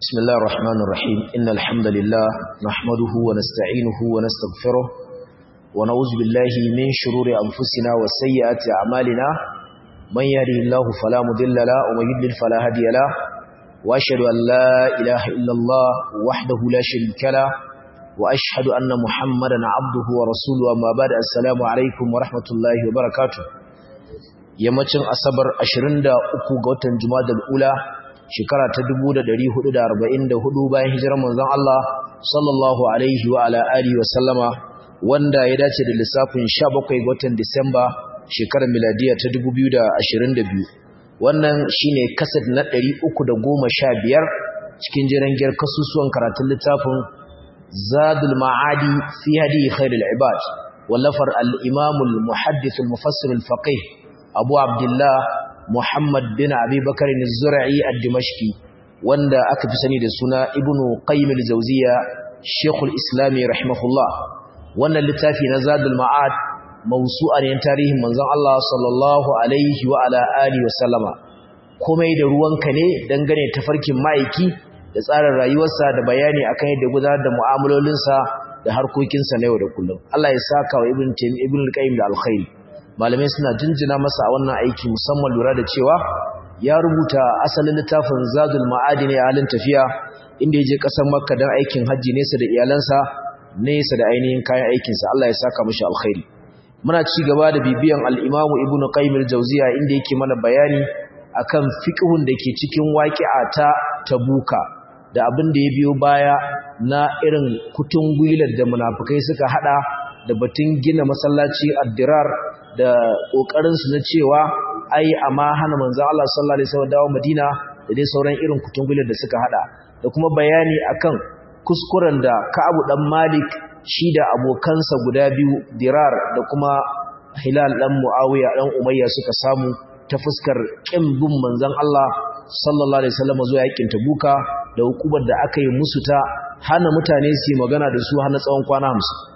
بسم الله الرحمن الرحيم إن الحمد لله نحمده ونستعينه ونستغفره ونعوذ بالله من شرور أنفسنا وسيئات أعمالنا من يهده الله فلا مضل له ومن يضلل فلا هادي له وأشهد أن لا إله إلا الله وحده لا شريك له وأشهد أن محمدا عبده ورسوله أما بعد السلام عليكم ورحمة الله وبركاته yammacin asabar 23 ga watan jumadal ula shekara ta 1444 bayan hijirar manzon Allah sallallahu alaihi wa ala alihi wa sallama wanda ya dace da lissafin 17 ga watan Disamba shekarar miladiya ta 2022 wannan shine kasad na 315 cikin jirangiyar kasusuwan karatun littafin Zadul Ma'adi fi hadi khairul ibad wallafar al-Imam al-Muhaddith al-Mufassir al-Faqih Abu Abdullah Muhammad bin Abi Bakar az-Zur'i ad-Dimashqi wanda aka fi sani da suna Ibn Qayyim al-Jawziyya Sheikhul Islam rahimahullah wannan littafi na Zadul Ma'ad mawsu'a ne tarihin manzon Allah sallallahu alaihi wa ala alihi wa sallama komai da ruwanka ne dangane tafarkin ma'aiki da tsarin rayuwarsa da bayani akan yadda gudanar da mu'amalolinsa da harkokinsa na yau da kullum Allah ya saka wa Ibn Taymiyyah Ibn Qayyim da alkhairi malamai suna jinjina masa a wannan aiki musamman lura da cewa ya rubuta asalin littafin zadul ma'adi ne a halin tafiya inda ya je ƙasar makka don aikin hajji nesa da iyalansa nesa da ainihin kayan aikinsa Allah ya saka mashi alkhairi muna ci gaba da bibiyan al'imamu ibnu qayyim al-jawziya inda yake mana bayani akan fiqhun da ke cikin waqi'a ta tabuka da abin da ya biyo baya na irin kutun gwilar da munafikai suka hada da batun gina masallaci addirar da ƙoƙarinsu na cewa ai amma hana manzan Allah sallallahu alaihi wasallam dawo Madina da dai sauran irin kutungulan da suka hada da kuma bayani akan kuskuren da Ka'ab dan Malik shi da abokansa guda biyu Dirar da kuma Hilal dan Muawiya dan Umayya suka samu ta fuskar kin bin manzan Allah sallallahu alaihi wasallam zuwa yakin Tabuka da hukumar da aka yi musu ta hana mutane su yi magana da su hana tsawon kwana 50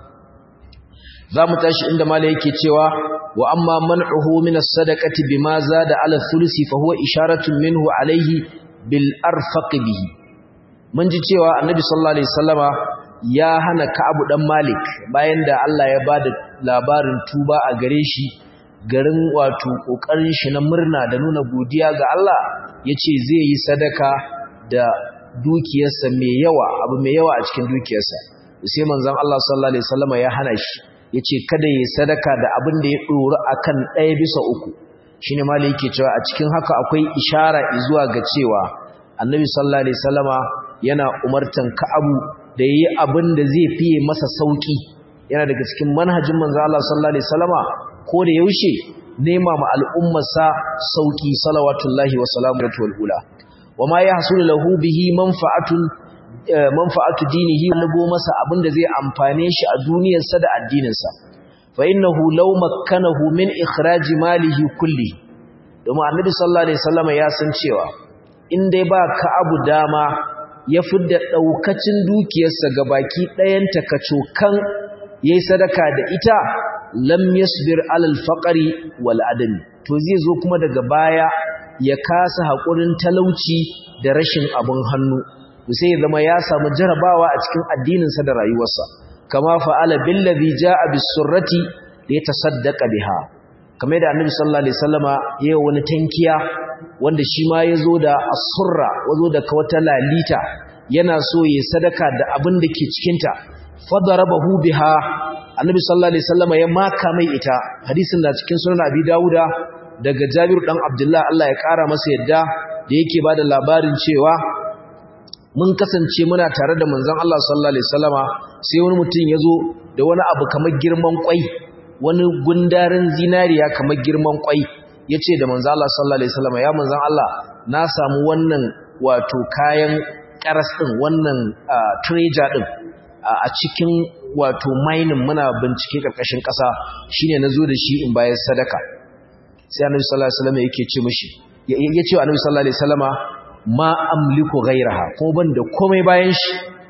za mu tashi inda mala yake cewa wa amma man'uhu min as-sadaqati bima zada ala thulusi fa huwa isharatun minhu alayhi bil arfaq bihi mun ji cewa annabi sallallahu alaihi wasallama ya hana ka'abu dan malik bayan da Allah ya bada labarin tuba a gare shi garin wato kokarin shi na murna da nuna godiya ga Allah yace zai yi sadaka da dukiyarsa mai yawa abu mai yawa a cikin dukiyarsa sai manzon Allah sallallahu alaihi wasallama ya hana shi ya ce kada yi sadaka da abin da ya ɗori a kan ɗaya bisa uku shi ne mali yake cewa a cikin haka akwai ishara zuwa ga cewa annabi sallallahu alaihi salama yana umartan ka'abu da ya yi abin da zai fiye masa sauƙi yana daga cikin manhajin manzo Allah sallallahu alaihi salama ko da yaushe nema ma al'ummarsa sauƙi salawatullahi wa salamu ula wa ma yahsulu lahu bihi manfa'atun manfa'atu dinihi lago masa abinda zai amfane shi a duniyarsa da addininsa fa innahu law makkanahu min ikhraji malihi kulli domin annabi sallallahu alaihi wasallam ya san cewa in dai ba ka abu dama ya fidda daukacin dukiyarsa gabaki ɗayan takacokan yayi sadaka da ita lam yasbir alal faqri wal adami to zai zo kuma daga baya ya kasa hakurin talauci da rashin abun hannu sai ya zama ya samu jarabawa a cikin addininsa da rayuwarsa kama fa'ala billazi jaa bisurrati da ya tasaddaqa biha kamar da annabi sallallahu alaihi wasallama yayin wani tankiya wanda shi ma yazo da asurra wazo da wata lalita yana so ya sadaka da abin da ke cikin ta fadarabahu biha annabi sallallahu alaihi wasallama ya maka mai ita hadisin na cikin sunan abi dauda daga jabir dan abdullah Allah ya kara masa yadda da yake bada labarin cewa mun kasance muna tare da manzon Allah sallallahu alaihi wasallama sai wani mutum yazo da wani abu kamar girman kwai wani gundarin zinariya kamar girman kwai yace da manzon Allah sallallahu alaihi wasallama ya manzon Allah na samu wannan wato kayan karas din wannan treasure din a cikin wato mining muna bincike karkashin kasa shine nazo da shi in bayar sadaka sai annabi sallallahu alaihi wasallama yake ce mishi yace annabi sallallahu alaihi wasallama ma amliku ghairaha ko ban da komai bayan shi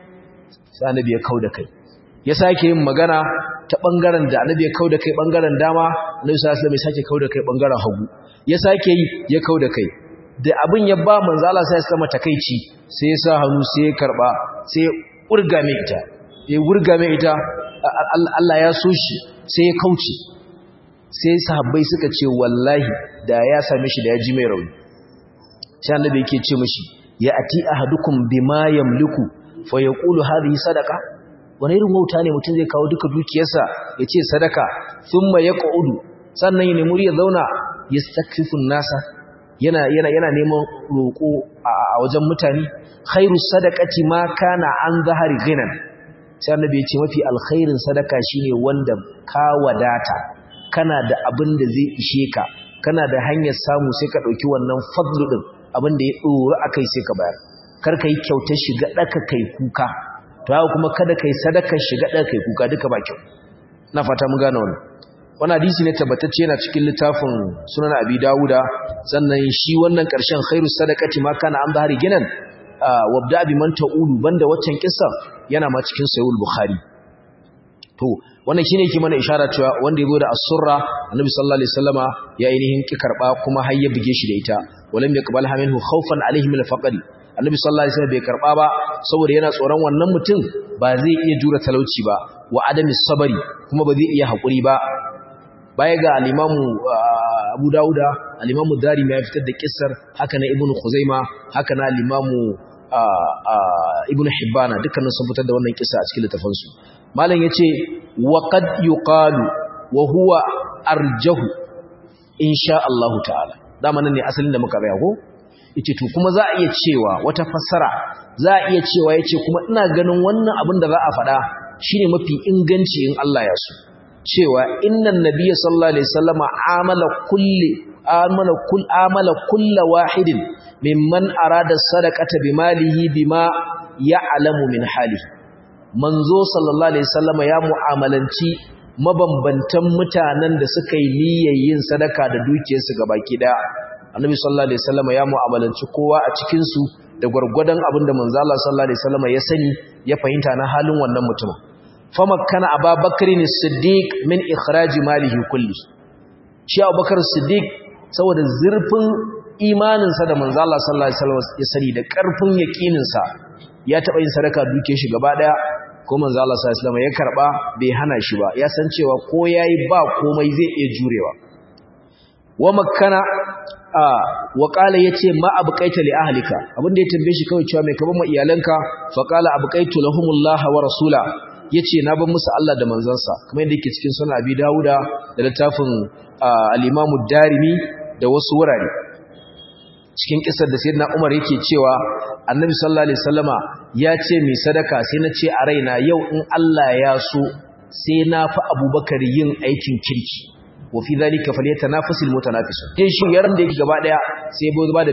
sai annabi ya kauda kai ya sake yin magana ta bangaren da annabi ya kauda kai bangaren dama annabi sallallahu alaihi wasallam ya sake kauda kai bangaren hagu ya sake yi ya kauda kai da abin ya ba manzo Allah sai ya sama takeici sai ya sa hannu sai ya karba sai ya urga mai ita ya urga mai ita Allah ya so shi sai ya kauce sai sahabbai suka ce wallahi da ya same shi da ya ji mai rauni sai annabi yake ce mishi ya ati ahadukum bima yamliku fa yaqulu hadhihi sadaqa wani irin wauta ne mutum zai kawo duka dukiyarsa ya ce sadaka thumma yaq'udu sannan ya nemi ya zauna yastakfifun nasa yana yana yana neman roko a wajen mutane khairu sadaqati ma kana an zahari ghinan sai annabi ya ce mafi alkhairin sadaka shine wanda ka wadata kana da abin da zai ishe ka kana da hanyar samu sai ka dauki wannan fadlu din abin da ya dora akai sai ka bayar kar ka yi kyautar shiga daka kai kuka to haka kuma kada kai sadakar shiga daka kai kuka duka ba kyau na fata mun gane wannan wannan hadisi ne tabbatacce yana cikin littafin sunan abi dawuda sannan shi wannan karshen khairu sadaqati ma kana an bahari ginan wabda bi man ta'ulu banda waccan kissa yana ma cikin sahih bukhari to wannan shine yake mana isharar cewa wanda yazo da as-surra annabi sallallahu alaihi wasallama ya ainihin ki karba kuma har ya buge shi da ita walam yaqbalha minhu khawfan alaihi min al-faqri annabi sallallahu alaihi wasallam bai karba ba saboda yana tsoron wannan mutum ba zai iya jura talauci ba wa adami sabari kuma ba zai iya hakuri ba baya ga al-imamu Abu Dawuda al-imamu Darimi ya fitar da kissar haka na Ibn Khuzaima haka na al-imamu Ibn Hibbana dukkanin sun fitar da wannan kissa a cikin littafansu malam yace wa qad yuqalu wa huwa arjahu insha Allah ta'ala dama nan ne asalin da muka bayar ko yace to kuma za a iya cewa wata fassara za a iya cewa yace kuma ina ganin wannan abin da za a faɗa shine mafi inganci in Allah ya so cewa innan nabiyyi sallallahu alaihi wasallama amala kulli amala kull amala kull wahidin mimman arada sadaqata bimalihi bima ya'lamu min halihi manzo sallallahu alaihi wasallama ya mu'amalanci mabambantan mutanen da suka yi niyyar yin sadaka da dukiyarsu gabaki daya annabi sallallahu alaihi wasallama ya mu'amalanci kowa a cikin su da gurgurdan abinda manzo Allah sallallahu alaihi wasallama ya sani ya fahimta na halin wannan mutumin famakkana ababakar as-siddiq min ikhraj malihi kulli shi abubakar siddiq saboda zurfin imaninsa da manzo Allah sallallahu alaihi wasallam ya sani da karfin yaqininsa ya taba yin sadaka duke shi gaba daya ko manzo Allah sallallahu alaihi wasallam ya karba bai hana shi ba ya san cewa ko yayi ba komai zai iya jurewa wa makkana wa qala yace ma abqaita li ahlika abinda ya tambaye shi kawai cewa mai kaban ma iyalanka fa qala abqaitu lahumullah wa rasula yace na bar musu Allah da manzansa kamar yadda yake cikin sunan Abi Dawuda da littafin al-Imam darimi da wasu wurare cikin kisar da sayyidina Umar yake cewa Annabi sallallahu alaihi wasallama ya ce mai sadaka sai na ce a raina yau in Allah ya so sai na fi Abubakar yin aikin kirki wa fi zalika falyatanafasul mutanafisun din shi yaran da yake gaba daya sai bai ba da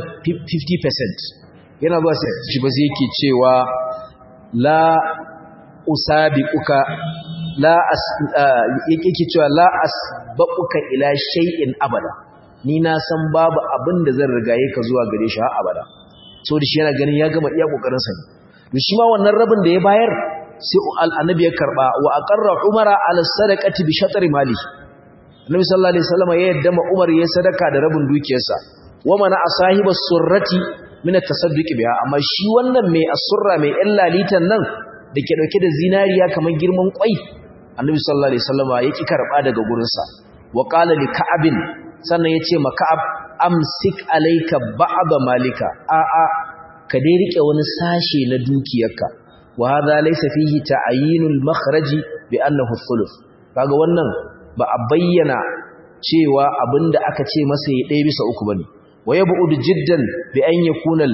50% yana zuwa sai shi ba zai yake cewa la usabiquka la as yake cewa la asbaquka ila shay'in abada ni na san babu abin da zan rigaye ka zuwa gare shi har abada so da shi yana ganin ya gama iya kokarin sa ne to shi ma wannan rabin da ya bayar sai annabi ya karba wa aqarra umara ala sadaqati bi shatri mali annabi sallallahu alaihi wasallam ya yadda ma umar ya sadaka da rabin dukiyarsa wa mana asahibas surrati min at-tasadduq biha amma shi wannan mai asurra mai illalitan nan da ke dauke da zinariya kamar girman kwai annabi sallallahu alaihi wasallam ya ki karba daga gurinsa wa qala li ka'abin sannan ya ce maka'ab amsik alaika ba'aba malika a'a ka dai rike wani sashe na dukiyarka wa hadha laysa fihi ta'yinul makhraji bi annahu thuluth kaga wannan ba a bayyana cewa abinda aka ce masa ya ɗaya bisa uku bane wa yab'ud jiddan bi an yakuna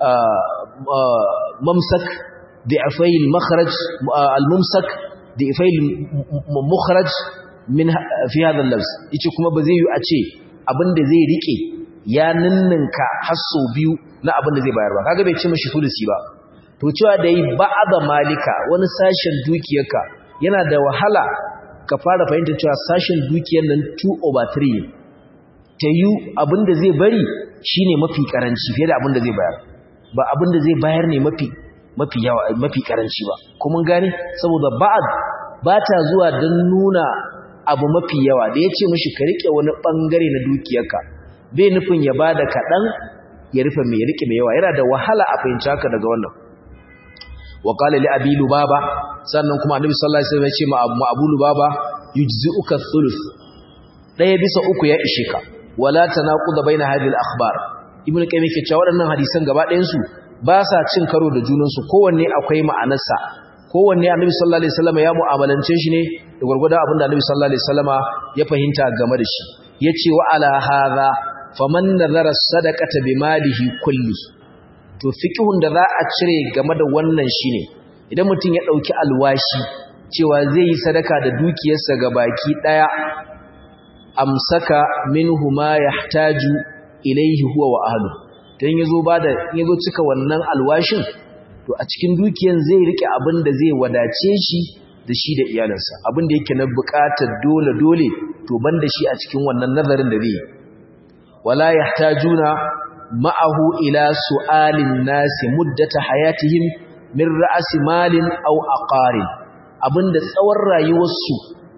mamsak ضعفي المخرج الممسك ضعفي المخرج min fi hadha al-lafz yace kuma ba zai yi a ce abinda zai rike ya ninninka hasso biyu na abinda zai bayar ba kaga bai ce mashi fulusi ba to cewa da yi ba'da malika wani sashen dukiyarka yana da wahala ka fara fahimta cewa sashen dukiyar nan 2 over 3 ta yi abinda zai bari shine mafi karanci fiye da abinda zai bayar ba abinda zai bayar ne mafi mafi yawa mafi karanci ba kuma gane saboda ba'ad ba ta zuwa don nuna abu mafi yawa da ya ce mashi ka riƙe wani ɓangare na dukiyarka bai nufin ya ba da kaɗan ya rufe mai ya rike mai yawa yana da wahala a fahimci haka daga wannan wa qala li abi lubaba sannan kuma annabi sallallahu alaihi wasallam ya ce ma abu lubaba yujzi'uka thuluth daya bisa uku ya ishe ka wala tanaqud baina hadhihi al-akhbar ibnu qayyim yake cewa waɗannan hadisan gaba ɗayan su ba sa cin karo da junan su kowanne akwai ma'anarsa kowanne annabi sallallahu alaihi wasallam ya mu'amalance shi ne da gurgurda abinda annabi sallallahu alaihi wasallam ya fahimta game da shi yace wa ala hadha faman nazara sadaqata bimalihi kulli to fiqhun da za a cire game da wannan shine idan mutum ya dauki alwashi cewa zai yi sadaka da dukiyarsa ga baki daya amsaka minhu ma yahtaju ilayhi huwa wa ahlu dan yazo bada yazo cika wannan alwashin to a cikin dukiyan zai rike abin da zai wadace shi da shi da iyalansa abin da yake na bukatar dole dole to banda shi a cikin wannan nazarin da zai wala yahtajuna ma'ahu ila su'alin nasi muddata hayatihim min ra'si malin aw aqarin abinda tsawon rayuwarsu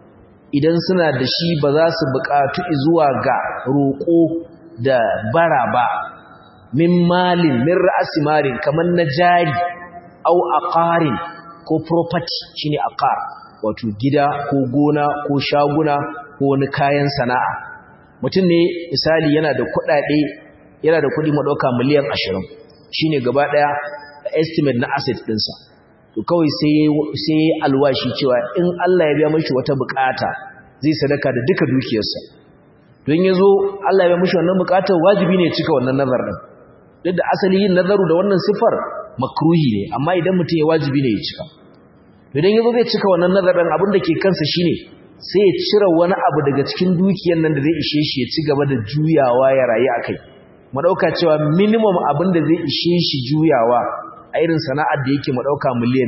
idan suna da shi ba za su buƙatu zuwa ga roƙo da bara ba min malin min ra'si malin kamar na jari aw aqarin ko property shine aqar wato gida ko gona ko shaguna ko wani kayan sana'a mutum ne misali yana da kuɗaɗe yana da kuɗi madauka miliyan 20 shine gaba ɗaya estimate na asset ɗinsa to kawai sai sai alwashi cewa in Allah ya biya mishi wata bukata zai sadaka da duka dukiyarsa don yazo Allah ya biya mishi wannan bukatar wajibi ne cika wannan nazar din duk da asali yin nazaru da wannan sifar makruhi ne amma idan mutum ya wajibi ne ya cika idan yazo zai cika wannan nazarin abin da ke kansa shine sai ya cire wani abu daga cikin dukiyar nan da zai ishe shi ya ci gaba da juyawa ya rayu akai mu dauka cewa minimum abin da zai ishe shi juyawa a irin sana'ar da yake mu dauka miliyan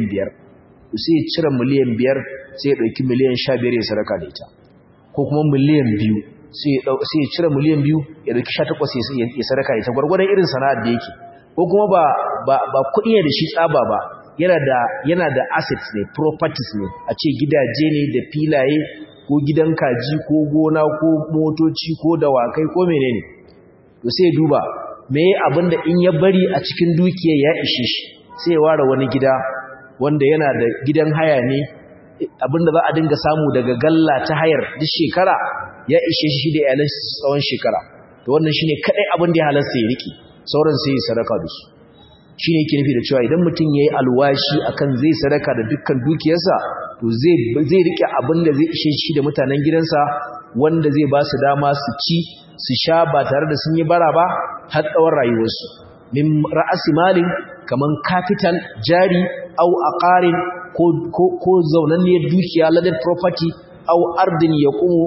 5 sai ya cire miliyan 5 sai ya dauki miliyan 15 ya sadaka da ita ko kuma miliyan 2 sai ya sai ya cire miliyan 2 ya dauki 18 ya sadaka da ita gurgurdan irin sana'ar da yake ko kuma ba ba ba kudi ne da shi tsaba ba yana da yana da assets ne properties ne a ce gidaje ne da filaye ko gidan kaji ko gona ko motoci ko dawakai ko menene to sai duba me abinda in ya bari a cikin dukiyar ya ishe shi sai ya ware wani gida wanda yana da gidan haya ne abinda za a dinga samu daga galla ta hayar duk shekara ya ishe shi da iyalan tsawon shekara to wannan shine kadai abin da ya halasta ya riki sauran sai ya sadaka da su shi ne yake nufi da cewa idan mutum ya yi alwashi akan zai sadaka da dukkan dukiyarsa to zai rike abin da zai ishe shi da mutanen gidansa wanda zai ba su dama su ci su sha ba tare da sun yi bara ba har tsawon rayuwarsu min ra'asi malin kaman capital jari au aqarin ko ko ko zaunanniyar dukiya ladar property au ardin yaqumu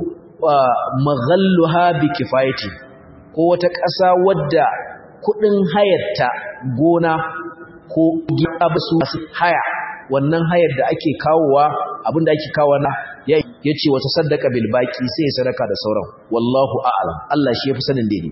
maghalluha bi kifayati ko wata ƙasa wadda kudin hayarta gona ko gida su masu haya wannan hayar da ake kawowa abinda ake kawo na ya ce wata saddaka bil baki sai ya sadaka da sauran wallahu a'lam Allah shi yafi sanin daidai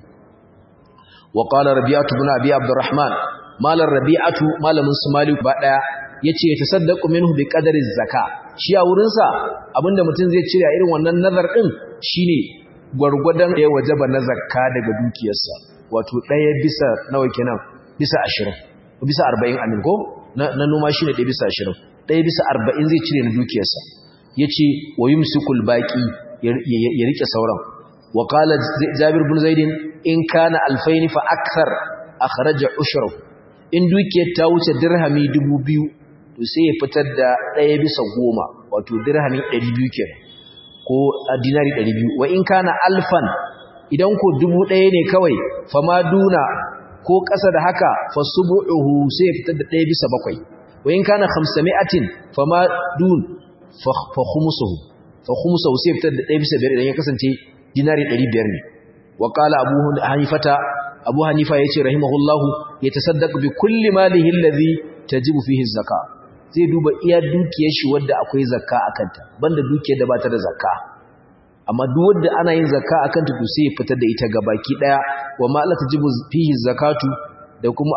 wa qala rabi'atu ibn abi abdurrahman malar rabi'atu malamin sumali ba daya yace ya tasaddaqu minhu bi qadari zakka shi a wurin sa abinda mutum zai cire a irin wannan nazar din shine gwargwadon ya wajaba na zakka daga dukiyarsa wato ɗaya bisa nawa kenan bisa ashirin bisa arba'in amin ko na noma shi ne ɗaya bisa ashirin ɗaya bisa arba'in zai cire na dukiyarsa ya ce wa yi musikul baƙi ya riƙe sauran wa ƙala jabir bin zaidin in kana alfaini fa aksar a kharaja ushrahu in dukiyar ta wuce dirhami dubu biyu to sai ya fitar da ɗaya bisa goma wato dirhami ɗari biyu kenan ko dinari ɗari biyu wa in kana alfan idan ko dubu ɗaya ne kawai fama duna ko ƙasa da haka fa subu'uhu sai fitar da ɗaya bisa bakwai wa in kana khamsami'atin fama dun fa khumsuhu fa khumsuhu sai fitar da ɗaya bisa biyar idan ya kasance dinari ɗari biyar ne wa qala abu hanifata abu hanifa yace rahimahullahu yatasaddaq bi kulli malihi alladhi tajibu fihi zakka zai duba iya dukiyar shi wadda akwai zakka akanta banda dukiyar da ba ta da zakka amma duk wanda ana yin zakka akan ta to sai ya fitar da ita gabaki daya wa ma la tajibu fihi zakatu da kuma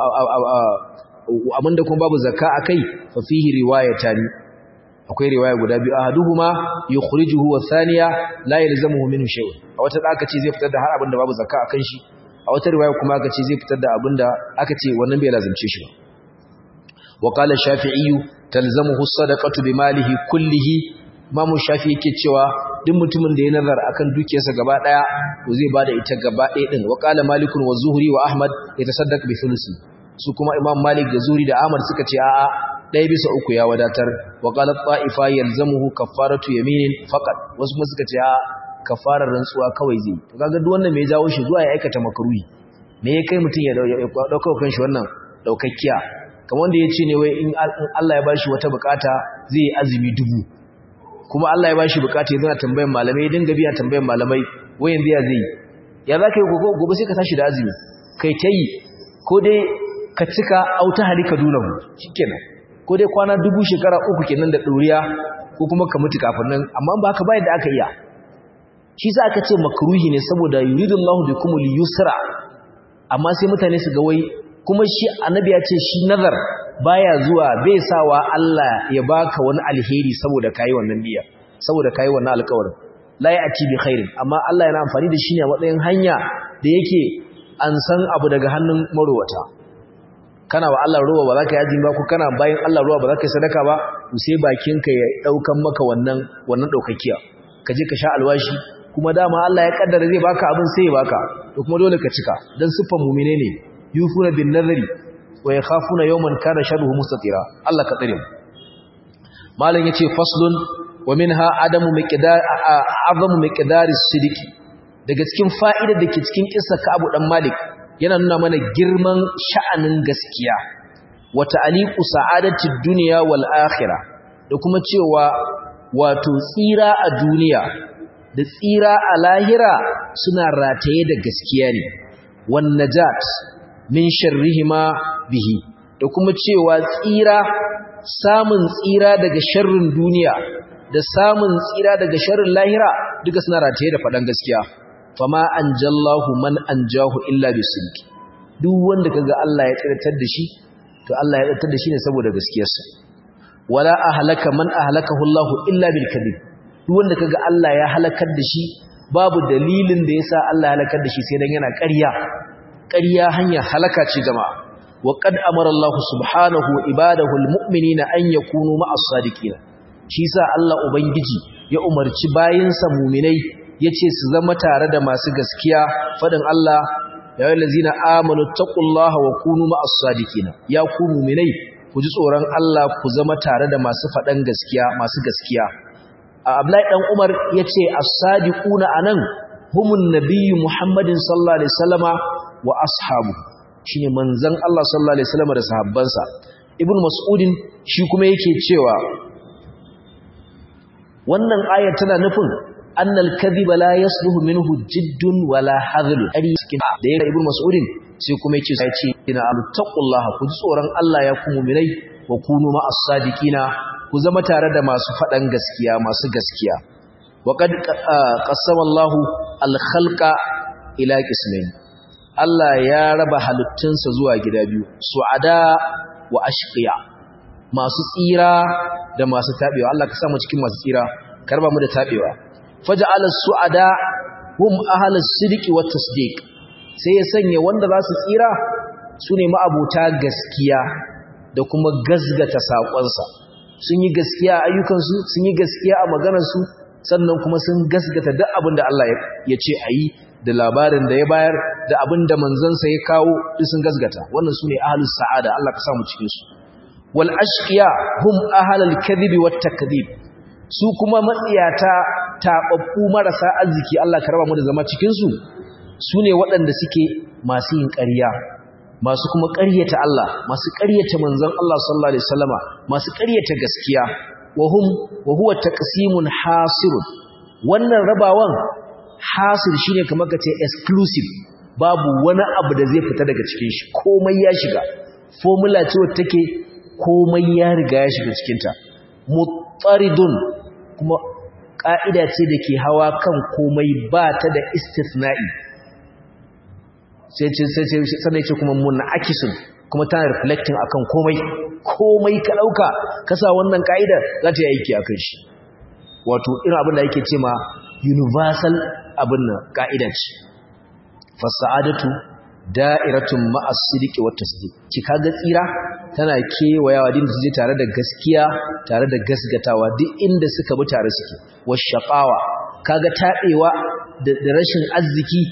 abinda kuma babu zakka akai fa fihi riwayatani akwai riwaya guda biyu ahaduhuma yukhrijuhu wa thaniya la yalzamuhu minhu shay'un a wata da aka ce zai fitar da har abinda babu zakka akan shi a a wata riwaya kuma aka ce zai fitar da abinda aka ce wannan bai lazimce shi ba wa qala shafi'i talzamuhu sadaqatu bi malihi kullihi imamu shafi'i yake cewa duk mutumin da ya nazar akan dukiyarsa gaba daya to zai bada ita gaba daya din wa qala malikun wa zuhri wa ahmad yatasaddaq bi thulusi su kuma imam malik da zuhri da ahmad suka ce a'a ɗaya bisa uku ya wadatar wa qala ta'ifa yalzamuhu kaffaratu yaminin faqat wasu kuma suka ce a kafarar rantsuwa kawai zai to kaga duk wannan me ya jawo shi zuwa ya aikata makruhi me ya kai mutun ya dauka kan shi wannan daukakkiya kamar wanda ya ce ne wai in Allah ya bashi wata bukata zai yi azumi dubu kuma Allah ya bashi bukata yana tambayan malamai dinga biya tambayan malamai wai yanzu ya zai ya za ka yi gobe sai ka tashi da azumi kai ta yi ko dai ka cika auta halika dunahu shikenan ko dai kwana dubu shekara uku kenan da ɗoriya ko kuma ka mutu kafin nan amma ba ka bayar da aka iya shi za aka ce makruhi ne saboda yuridullahu bikumul yusra amma sai mutane su ga wai kuma shi annabi ya ce shi nazar baya zuwa bai sawa Allah ya baka wani alheri saboda kai wannan niyya saboda kai wannan alƙawarin la ya'ti bi khairin amma Allah yana amfani da shi ne a matsayin hanya da yake an san abu daga hannun marowata kana wa Allah ruwa ba za ka yaji ba ko kana bayan Allah ruwa ba za ka yi sadaka ba to sai bakinka ya daukan maka wannan wannan daukakkiya ka je ka sha alwashi kuma dama Allah ya kaddara zai baka abin sai ya baka to kuma dole ka cika dan siffan mu'mine ne yufuna bin nadri wa yakhafuna yawman kana sharruhu mustatira Allah ka tsare mu malam yace faslun wa minha adamu miqdar azamu miqdari sidiki daga cikin fa'idar da ke cikin kissa Ka'ab dan Malik yana nuna mana girman sha'anin gaskiya wa ta'liqu sa'adatid dunya wal akhirah da kuma cewa wato tsira a duniya da tsira a lahira suna rataye da gaskiya ne wan najat min sharrihima bihi da kuma cewa tsira samun tsira daga sharrin duniya da samun tsira daga sharrin lahira duka suna rataye da faɗan gaskiya fama anjallahu man anjahu illa bisidqi duk wanda kaga Allah ya tsiratar da shi to Allah ya tsiratar da shi ne saboda gaskiyarsa wala ahlaka man ahlakahu Allah illa bil kadhib duk wanda kaga Allah ya halakar da shi babu dalilin da yasa Allah ya halakar da shi sai dan yana ƙarya ƙarya hanya halaka ce jama'a wa qad amara Allah subhanahu ibadahu almu'minina an yakunu ma'as sadiqina shi sa Allah ubangiji ya umarci bayinsa mu'minai yace su zama tare da masu gaskiya fadin Allah ya ayyuhallazina amanu taqullaha wa kunu ma'as sadiqina ya ku mu'minai ku ji tsoron Allah ku zama tare da masu fadan gaskiya masu gaskiya Abdullahi dan Umar yace as-sadiquna anan humun nabiyyu Muhammadin sallallahu alaihi wasallama wa ashabu shine manzon Allah sallallahu alaihi wasallama da sahabbansa Ibn Mas'udin shi kuma yake cewa wannan ayar tana nufin annal kadhiba la yasluhu minhu jiddun wala hadhlu ari cikin da ya Ibn Mas'udin sai kuma yace sai ce ina altaqullaha ku ji tsoron Allah ya ku mu'minai wa kunu ma'as sadiqina ku zama tare da masu faɗan gaskiya masu gaskiya waƙad ƙasama Allah alhalka ila ƙismin Allah ya raba halittunsa zuwa gida biyu su'ada wa ashqiya masu tsira da masu taɓewa Allah ka samu cikin masu tsira karba mu da taɓewa faja'ala su'ada hum ahlus sidqi wat tasdiq sai ya sanya wanda za su tsira su ne ma'abuta gaskiya da kuma gazgata saƙonsa sun yi gaskiya a ayyukansu sun yi gaskiya a maganarsu sannan kuma sun gasgata duk abin da Allah ya ce a yi da labarin da ya bayar da abin da manzansa ya kawo duk sun gasgata wannan su ne ahalus sa'ada Allah ka samu cikinsu wal ashqiya hum ahalul kadhibi wat takdhib su kuma matsiyata tababbu marasa arziki Allah ka raba mu da zama cikin su su ne waɗanda suke masu yin ƙarya masu kuma ƙaryata Allah masu ƙaryata manzon Allah sallallahu alaihi wasallama masu ƙaryata gaskiya wa hum wa huwa taqsimun hasirun wannan rabawan hasir shine kamar kace exclusive babu wani abu da zai fita daga cikin shi komai ya shiga formula ce wacce take komai ya riga ya shiga cikin ta muttaridun kuma ka'ida ce da ke hawa kan komai ba ta da istithna'i sai ce sai sanai ce kuma munakisun kuma tana reflecting akan komai komai ka dauka kasa wannan kaida za ta yi aiki akan shi wato irin abin da yake cewa universal abin nan kaida ce fasa'adatu da'iratun ma'as sidqi wat tasdiq ki kaga tsira tana kewayawa din su tare da gaskiya tare da gasgatawa duk inda suka bi tare suke washaqawa kaga tabewa da rashin arziki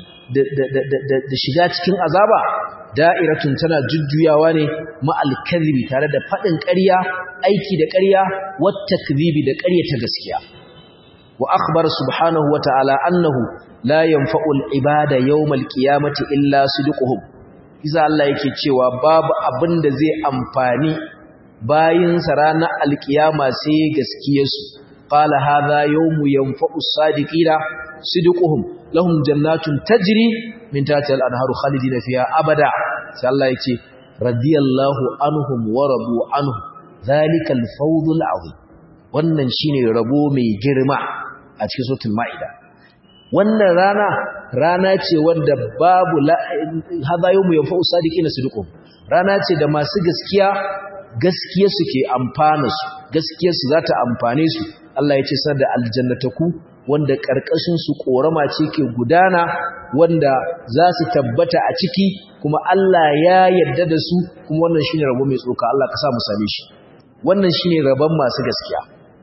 da shiga cikin azaba da'iratun tana jujjuyawa ne ma'al kadhibi tare da fadin ƙarya aiki da ƙarya wat takdhibi da ƙarya ta gaskiya wa akhbar subhanahu wa ta'ala annahu la yanfa'u al-ibada yawm al-qiyamati illa sidquhum iza Allah yake cewa babu abin da zai amfani bayin sa ranar al-qiyama sai gaskiyarsu qala hadha yawmu yanfa'u as-sadiqina sidquhum lahum jannatun tajri min tahtiha al-anharu khalidina fiha abada sai Allah yake radiyallahu anhum wa radu anhu dhalika al-fawz al-azim wannan shine rabo mai girma a cikin suratul maida wannan rana rana ce wanda babu hadha yawmu yanfa'u sadiqina sidqum rana ce da masu gaskiya gaskiya suke amfana su gaskiyar su zata amfane su Allah ya ce sar da aljannataku wanda karkashin su korama ce ke gudana wanda za su tabbata a ciki kuma Allah ya yarda da su kuma wannan shine rabo mai tsoka Allah ka sa mu same shi wannan shine rabon masu gaskiya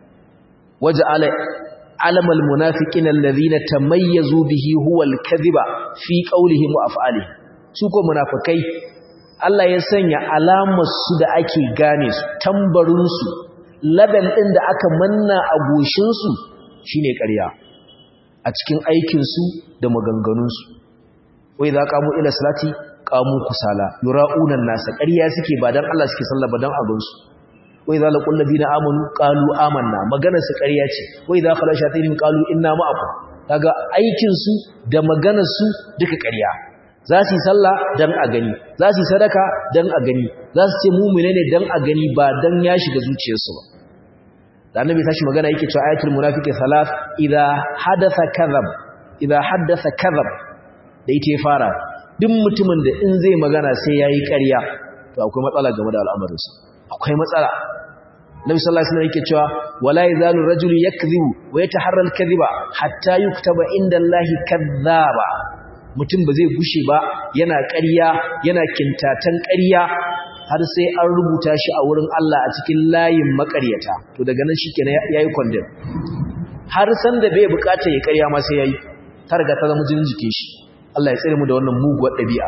waja'ala علم المنافقين الذين تميزوا به هو الكذب في قولهم وافعالهم su ko munafikai Allah ya sanya alamar su da ake gane su tambarin su label din da aka manna a goshin su shine ƙarya a cikin aikin su da maganganun su wai za qamu ila salati qamu kusala yura'una nasa ƙarya suke ba dan Allah suke sallah ba dan abin su wai za laƙun labina amanu ƙalu amanna maganarsu ƙarya ce wai za kala shatirin ƙalu inna ma'aku daga aikinsu da maganarsu duka ƙarya za su yi sallah don a gani za su yi sadaka don a gani za su ce mummune ne don a gani ba don ya shiga zuciyarsu ba da annabi tashi magana yake cewa ayatul munafiqi salat idza hadatha kadhab idza haddatha kadhab da ita ya fara duk mutumin da in zai magana sai yayi ƙarya to akwai matsala game da al'amarinsa akwai matsala Nabi sallallahu alaihi wasallam yake cewa wala yazalu rajulu yakdhibu wa yataharra al-kadhiba hatta yuktaba inda Allahi kadhaba mutum ba zai gushe ba yana ƙarya yana kintatan ƙarya har sai an rubuta shi a wurin Allah a cikin layin maƙaryata to daga nan shikenan yayi condemn har san da bai bukata ya ƙarya ma sai yayi ta riga ta zama jinin jikin shi Allah ya tsare mu da wannan muguwar ɗabi'a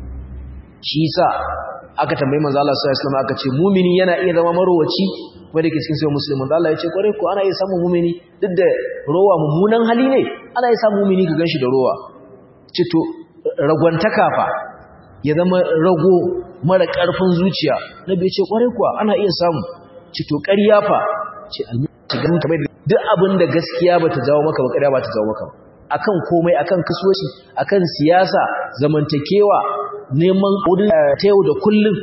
shi yasa aka tambayi manzo Allah sallallahu alaihi wasallam aka ce mumini yana iya zama marowaci kuma da ke cikin sai muslim manzo Allah ya ce kware ko ana iya samun mumini duk da rowa mummunan hali ne ana iya samun mumini ka ganshi da rowa ce to ragwantaka fa ya zama rago mara karfin zuciya nabi ya ce kware kuwa ana iya samu ce to ƙarya fa ce almu'min kamar duk abin da gaskiya bata jawo maka ba ƙarya bata jawo maka akan komai akan kasuwanci akan siyasa zamantakewa neman wurin ta yau da kullum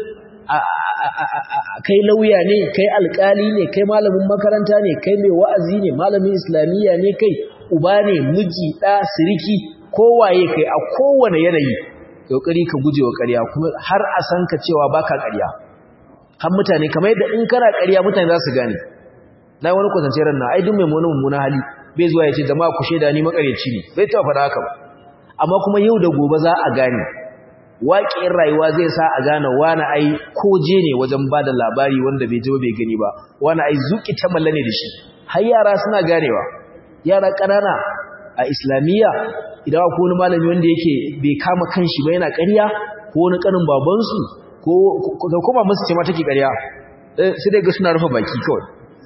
kai lauya ne kai alkali ne kai malamin makaranta ne kai mai wa'azi ne malamin islamiyya ne kai uba ne miji ɗa siriki kowaye kai a kowane yanayi kokari ka guje wa ƙarya kuma har a san ka cewa baka ƙarya har mutane kamar yadda in kana ƙarya mutane za su gane na wani kwatance ran na ai duk mai mummuna hali bai zuwa ya ce jama'a ku shaida ni makareci ne bai taɓa faɗa haka ba amma kuma yau da gobe za a gane waƙin rayuwa zai sa a gane wani ai koje ne wajen ba da labari wanda bai ji ba bai gani ba wani ai zuƙi ta malla ne da shi har yara suna ganewa yara ƙanana a islamiyya idan akwai wani malami wanda yake bai kama kanshi ba yana ƙarya ko wani ƙanin babansu ko da kuma musu ce ma take ƙarya sai dai ga suna rufe baki kawai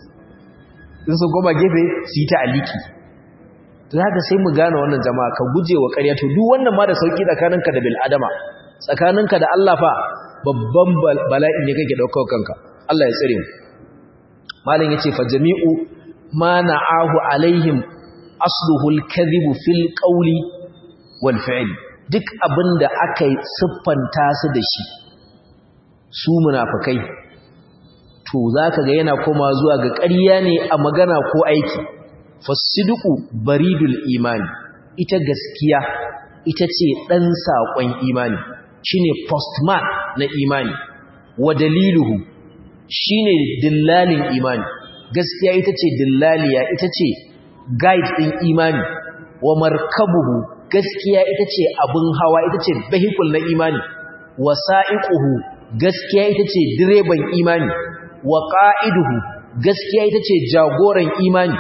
in sun goma gefe su yi ta aliki to haka sai mu gane wannan jama'a ka guje wa ƙarya to duk wannan ma da sauki tsakaninka da bil adama tsakaninka da Allah fa babban bala'i ne kake daukar kanka Allah ya tsare mu malam yace fa jami'u ma na'ahu alaihim asluhu al-kadhibu fil qawli wal fi'l duk abinda aka siffanta su da shi su munafikai to zaka ga yana koma zuwa ga ƙarya ne a magana ko aiki fasiduku baridul imani ita gaskiya ita ce ɗan saƙon imani shine postman na imani wa daliluhu shine dillalin imani gaskiya ita ce dillaliya ita ce guide ɗin imani wa markabuhu gaskiya ita ce abin hawa ita ce vehicle na imani wasa'iquhu gaskiya ita ce direban imani wa qa'iduhu gaskiya ita ce jagoran imani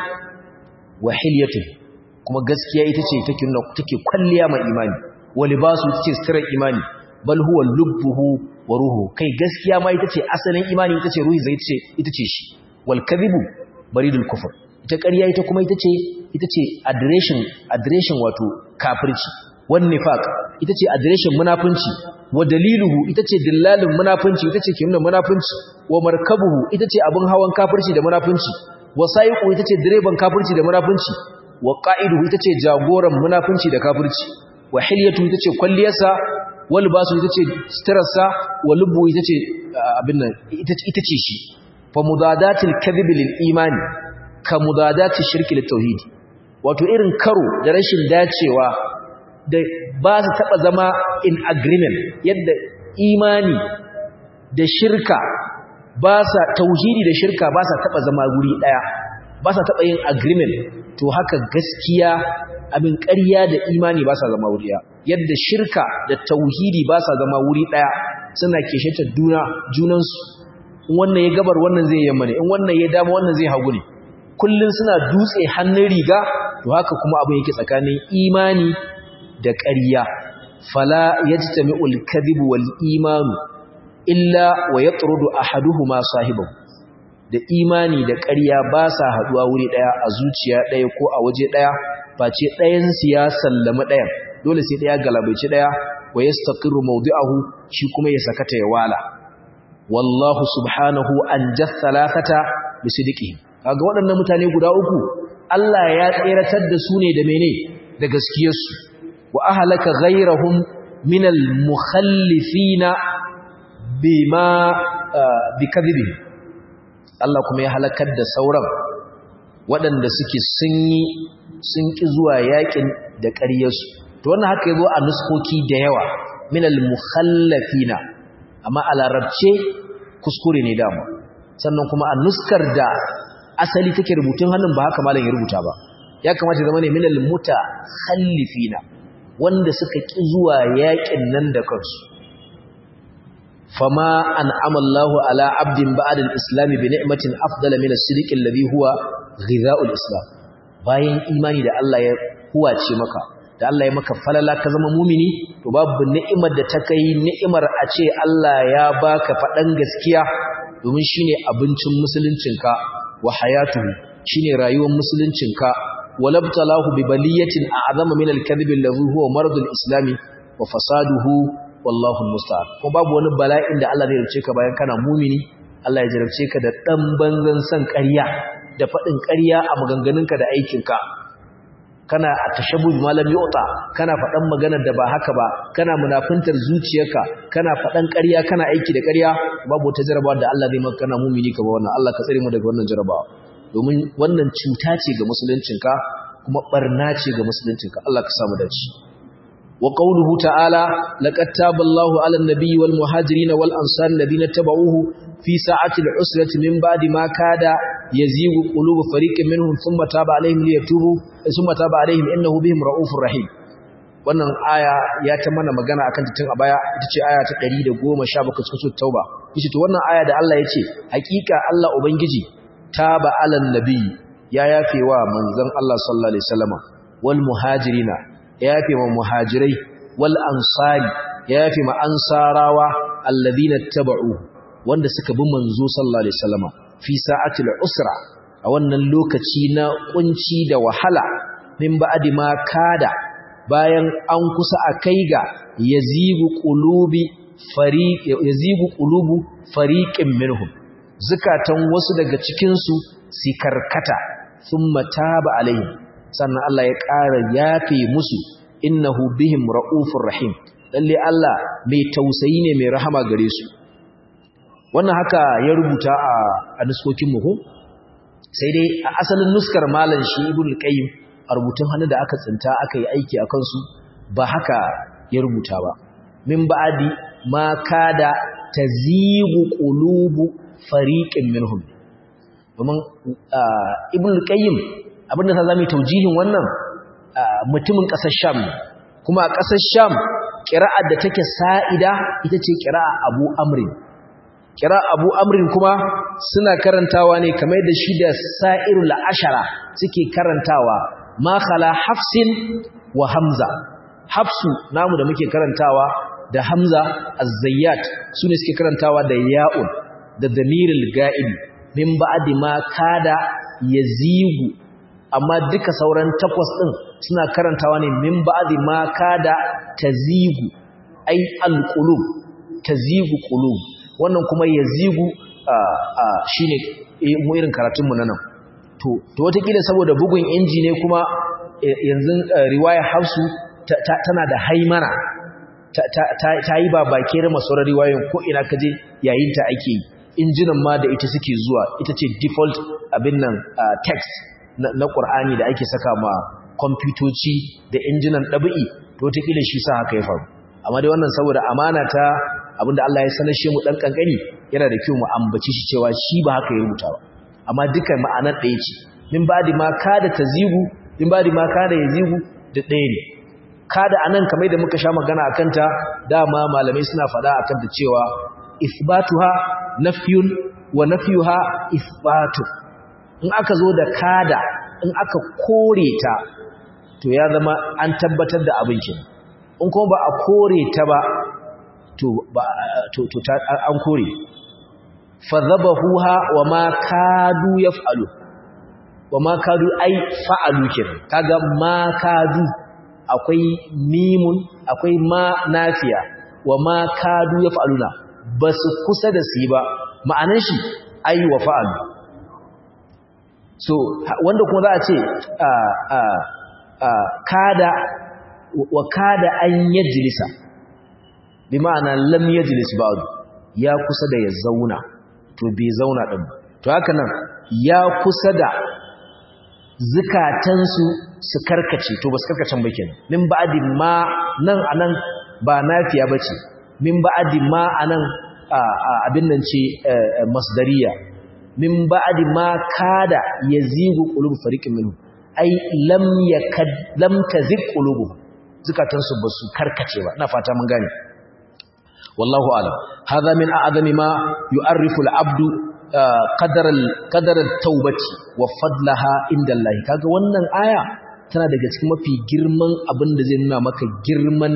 wa hilyatuhu kuma gaskiya ita ce take take kwalliya ma imani wa libasu ita ce sirrin imani bal huwa lubbuhu wa ruhu kai gaskiya ma ita ce asalin imani ita ce ruhi zai ce ita ce shi wal kadhibu baridul kufr ita ƙarya ita kuma ita ce ita ce adireshin adireshin wato kafirci wan nifaq ita ce adireshin munafunci wa daliluhu ita ce dillalin munafunci ita ce kimna munafunci wa markabuhu ita ce abin hawan kafirci da munafunci wa sayiqu ita ce direban kafirci da munafunci wa qa'iduhu ita ce jagoran munafunci da kafirci wa hilyatu ita ce kwalliyarsa wa libasu ita ce sitarsa wa lubbu ita ce abin nan ita ce shi fa mudadatil kadhib lil imani ka mudadati shirki lit tauhid wato irin karo da rashin dacewa da ba su taba zama in agreement yadda imani da shirka ba sa tauhidi da shirka ba sa taba zama guri daya ba sa taba yin agreement to haka gaskiya abin ƙarya da imani ba sa zama wuri daya yadda shirka da tauhidi ba sa zama wuri daya suna kesheta juna junansu in wannan ya gabar wannan zai yamma ne in wannan ya dama wannan zai hagu ne kullun suna dutse hannun riga to haka kuma abin yake tsakanin imani da ƙarya fala yajtami'ul kadhib wal iman illa wa yatrudu ahaduhuma sahibahu da imani da ƙarya ba sa haduwa wuri daya a zuciya daya ko a waje daya face ɗayan su ya sallama ɗayan dole sai daya galabaici daya wa yastaqiru mawdi'ahu shi kuma ya sakata ya wala wallahu subhanahu an jathalathata bisidiqihi kaga waɗannan mutane guda uku Allah ya tseratar da su ne da mene da gaskiyarsu wa ahlaka ghayrahum minal mukhallifina bima bikadhibi Allah kuma ya halakar da sauran waɗanda suke sun yi sun ki zuwa yakin da ƙaryarsu to wannan haka yazo a nuskoki da yawa minal mukhallafina amma a larabce kuskure ne dama sannan kuma a nuskar da asali take rubutun hannun ba haka malam ya rubuta ba ya kamata zama ne minal mutakhallifina wanda suka ki zuwa yakin nan da kansu fama an amallahu ala abdin ba'da al-islam bi ni'matin afdala min as-sidq alladhi huwa ghidha'ul islam bayan imani da Allah ya huwace maka da Allah ya maka falala ka zama mumini to babu ni'imar da ta kai ni'imar a ce Allah ya baka faɗan gaskiya domin shine abincin musuluncinka wa hayatuhu shine rayuwar musuluncinka walabtalahu bi baliyatin a'zama min al-kadhib alladhi huwa maradul islami wa fasaduhu wallahu almusta'an ko babu wani bala'in da Allah zai rubuce ka bayan kana mumini Allah ya jarabce ka da dan banzan san ƙarya da faɗin ƙarya a maganganunka da aikinka kana atashabu malam yu'ta kana faɗan maganar da ba haka ba kana munafintar zuciyarka kana faɗan ƙarya kana aiki da ƙarya babu wata jarabawa da Allah zai maka kana mumini ka ba wannan Allah ka tsare mu daga wannan jarabawa domin wannan cuta ce ga musuluncinka kuma barna ce ga musuluncinka Allah ka samu dace wa qawluhu ta'ala laqad taballahu 'alan nabiyyi wal muhajirin wal ansar alladhina tabauhu fi sa'ati al-usrati min ba'di ma kada yazigu qulubu fariqin minhum thumma taba 'alayhim liyatubu thumma taba 'alayhim innahu bihim ra'ufur rahim wannan aya ya ta mana magana akan ta tun a baya ita ce aya ta 117 cikin sura tauba yace to wannan aya da Allah yace hakika Allah ubangiji taba 'alan nabiyyi ya yafewa manzon Allah sallallahu alaihi wasallama wal muhajirina ya yafe ma muhajirai wal ansari ya yafe ma ansarawa alladhina taba'u wanda suka bi manzo sallallahu alaihi wasallama fi sa'atil usra a wannan lokaci na kunci da wahala min ba'di ma kada bayan an kusa a kai ga yazigu qulubi fariq yazigu qulubu fariqin minhum zukatan wasu daga cikin su si karkata thumma taba alaihim sannan Allah ya ƙara yafe musu innahu bihim ra'ufur rahim lalle Allah mai tausayi ne mai rahama gare su wannan haka ya rubuta a a nuskokin mu sai dai a asalin nuskar malam shi ibn qayyim a rubutun hannu da aka tsinta aka yi aiki akan su ba haka ya rubuta ba min ba'di ma kada tazigu qulubu fariqin minhum domin ibn qayyim abinda ta zama taujihin wannan mutumin ƙasar sham kuma a ƙasar sham ƙira'ar da take sa'ida ita ce ƙira'a abu amrin ƙira'a abu amrin kuma suna karantawa ne kamar da shi da sa'irul ashara suke karantawa makala hafsin wa hamza hafsu namu da muke karantawa da hamza az-zayyat su ne suke karantawa da ya'un da damiril ga'ib min ba'di ma kada yazigu amma duka sauran takwas din suna karantawa ne min ba'di ma kada tazigu ai alqulub tazigu qulub wannan kuma yazigu shine mu irin karatun mu nan to to wataƙila saboda bugun inji ne kuma yanzu riwaya hafsu tana da haimana ta yi ba bake da masu riwayoyin ko ina kaje yayin ta ake yi injinan ma da ita suke zuwa ita ce default abin nan text na ƙur'ani da ake saka ma kwamfutoci da injinan ɗabi'i to wataƙila shi sa haka ya faru amma dai wannan saboda amana ta abinda Allah ya sanar shi mu ɗan ƙanƙani yana da kyau mu ambaci shi cewa shi ba haka ya rubuta ba amma duka ma'anar ɗaya ce min ba ma kada ta zigu min ba ma kada ya zigu da ɗaya ne kada anan kamar da muka sha magana a kanta dama malamai suna faɗa a kanta cewa isbatuha nafyun wa nafyuha isbatu in aka zo da kada in aka kore ta to ya zama an tabbatar da abin kin in kuma ba a kore ta ba to ba to to ta an kore fadhabahuha wa ma kadu yaf'alu wa ma kadu ai fa'alu kin kaga ma kadu akwai mimun akwai ma nafiya wa ma kadu yaf'aluna basu kusa da su ba ma'anan shi ai wa fa'alu so wanda kuma za a ce kada wa kada an yajlisa bi ma'ana lam yajlis ba'd ya kusa da ya zauna to bai zauna din ba to haka nan ya kusa da zukatansu su karkace to ba su karkacen ba kenan min ba'di ma nan anan ba nafiya bace min ba'di ma anan abin nan ce masdariya min ba'di ma kada yazigu qulub fariqin minhum ai lam yakad lam tazig qulubuhum zukatansu ba su karkace ba ina fata mun gane wallahu alam hadha min a'zami ma yu'arrifu al-'abdu qadar al-qadar at-taubati wa fadlaha inda Allah kaga wannan aya tana daga cikin mafi girman abin da zai nuna maka girman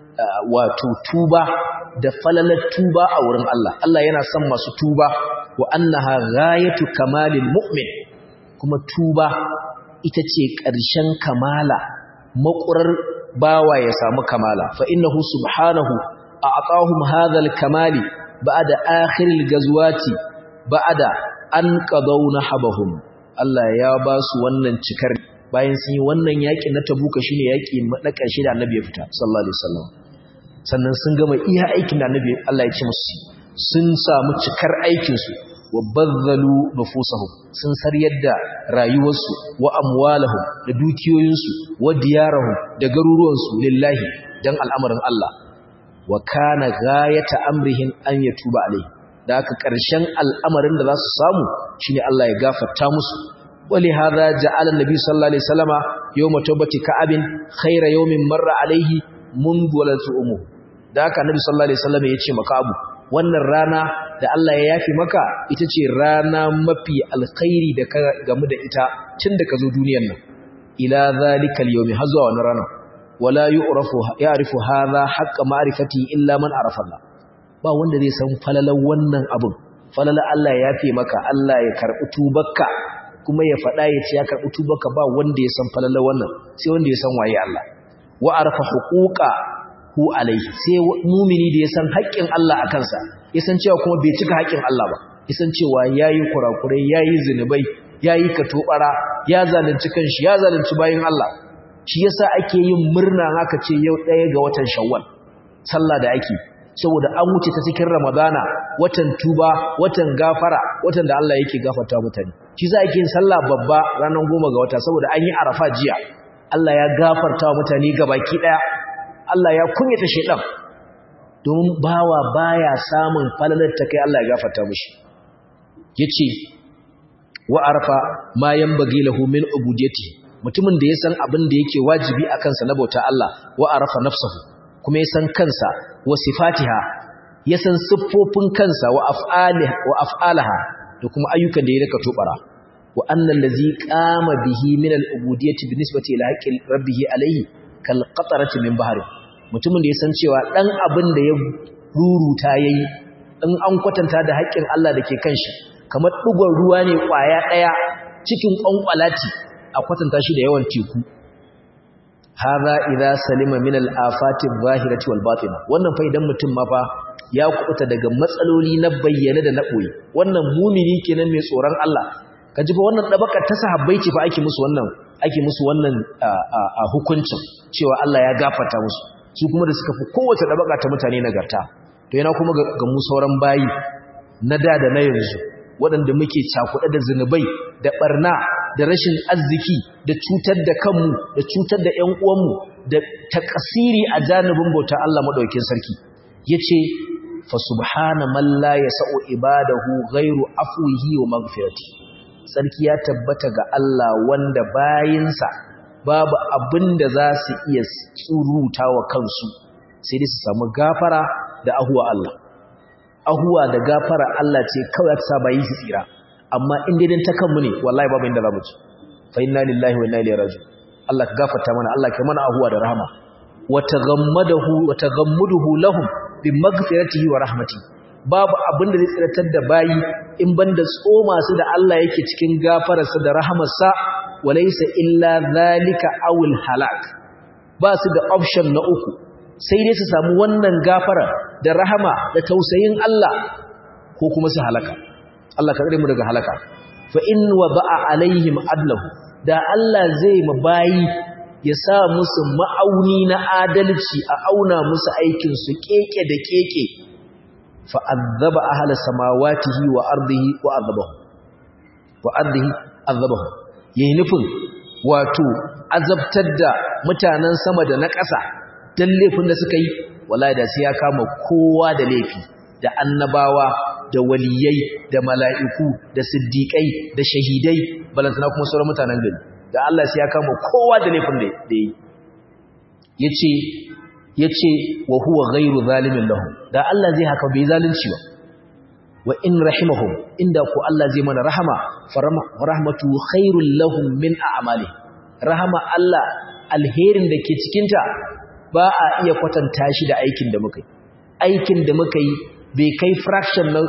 wato tuba da falalar tuba a wurin Allah Allah yana son masu tuba wa annaha ghayatu kamalil mu'min kuma tuba ita ce ƙarshen kamala maƙurar bawa ya samu kamala fa innahu subhanahu a'tahum hadha al-kamali ba'da akhir al-ghazwati ba'da an qadaw nahabahum Allah ya ba su wannan cikar bayan sun yi wannan yaki na tabuka shine yaki na ƙarshe da annabi ya fita sallallahu alaihi wasallam sannan sun gama iya aikin da annabi Allah ya ce musu sun samu cikar aikin su wa bazzalu nufusahum sun saryar da rayuwarsu wa amwalahum da dukiyoyinsu wa diyarahum da garuruwansu lillahi dan al'amarin Allah wa kana ghayata amrihim an yatuba alaihi da aka ƙarshen al'amarin da za su samu shine Allah ya gafarta musu wali hadha ja'ala an-nabi sallallahu alaihi wasallama yawma tawbati ka'abin khayra yawmin marra alaihi mundu walatu umu da aka annabi sallallahu alaihi wasallama yace maka abu wannan rana da Allah ya yafi maka ita ce rana mafi alkhairi da ka gamu da ita tun da ka zo duniyar nan ila zalikal yawmi har zuwa wannan rana wala yu'rafu ya'rifu hadha haqqa ma'rifati illa man arafa Allah ba wanda zai san falalan wannan abun falalan Allah ya yafi maka Allah ya karbi tubarka kuma ya faɗa ya ce ya karbi tubarka ba wanda ya san falalan wannan sai wanda ya san waye Allah wa arafa huquqa hu alaihi sai mumini da ya san haƙƙin Allah a kansa ya san cewa kuma bai cika haƙƙin Allah ba ya san cewa yayi kurakurai yayi zinubai yayi katobara ya zalunci kanshi ya zalunci bayin Allah shi yasa ake yin murna haka ce yau ɗaya ga watan Shawwal sallah da ake saboda an wuce ta cikin Ramadana watan tuba watan gafara watan da Allah yake gafarta mutane shi yasa ake yin sallah babba ranar goma ga wata saboda an yi Arafa jiya Allah ya gafarta wa mutane gabaki ɗaya Allah ya kunyata shedan domin bawa baya samun falalar ta kai Allah ya gafarta mishi yace wa arfa ma yanbaghi lahu min ubudiyati mutumin da ya san abin da yake wajibi a kansa na bauta Allah wa arafa nafsahu kuma ya san kansa wa sifatiha ya san siffofin kansa wa af'aliha wa af'alaha da kuma ayyukan da ya rika tubara wa annal ladzi qama bihi min al-ubudiyyati bi nisbati ila haqqi rabbih alayhi kal qatarati min bahri mutumin da ya san cewa dan abin da ya ruruta yayi in an kwatanta da haƙƙin Allah da ke kan shi kamar ɗigon ruwa ne ƙwaya ɗaya cikin ƙwanƙwalati a kwatanta shi da yawan teku haza idza salima min al-afati adh-dhahirati wal batina wannan fa idan mutum ma fa ya kubuta daga matsaloli na bayyane da na boye wannan mumini kenan mai tsoron Allah kaji fa wannan dabakar ta sahabbai ce fa ake musu wannan ake musu wannan hukuncin cewa Allah ya gafarta musu su kuma da suka fi kowace dabaka ta mutane nagarta to yana kuma ga mu sauran bayi na da da na yanzu waɗanda muke cakuɗe da zunubai da ɓarna da rashin arziki da cutar da kanmu da cutar da ‘yan uwanmu da takasiri a janibin bauta Allah maɗaukin sarki ya ce fa subhana man la yasa'u ibadahu ghairu afwihi wa maghfirati sarki ya tabbata ga Allah wanda bayinsa babu abin da za su iya tsuruta wa kansu sai dai su samu gafara da ahuwa Allah ahuwa da gafara Allah ce kawai ta saba yi su tsira amma in dai ta kanmu ne wallahi babu inda zamu ci fa inna lillahi wa inna ilaihi raji'un Allah ka gafarta mana Allah ka mana ahuwa da rahama wa taghammadahu wa taghammuduhu lahum bi maghfiratihi wa rahmatihi babu abin da zai tsiratar da bayi in banda tsoma su da Allah yake cikin gafararsa da rahamarsa walaysa illa zalika awul halak ba su da option na uku sai dai su samu wannan gafara da rahama da tausayin Allah ko kuma su halaka Allah ka tsare mu daga halaka fa in wada'a alaihim adlahu da Allah zai mabayi ya sa musu ma'auni na adalci a auna musu aikin su keke da keke fa azaba ahla samawatihi wa ardihi wa azabahu wa ardihi azabahu yayin nufin wato azabtar da mutanen sama da na ƙasa dan laifin da suka yi wallahi da sai ya kama kowa da laifi da annabawa da waliyai da mala'iku da siddiƙai da shahidai balantana kuma sauran mutanen gari da Allah sai ya kama kowa da laifin da yi yace yace wa huwa ghairu zalimin lahum da Allah zai haka bai zalunci ba wa in rahimahum inda ku Allah zai mana rahama farahmatu khairul lahum min a'mali rahama Allah alherin da ke cikinta ba a iya kwatanta shi da aikin da muka yi aikin da muka yi bai kai fraction na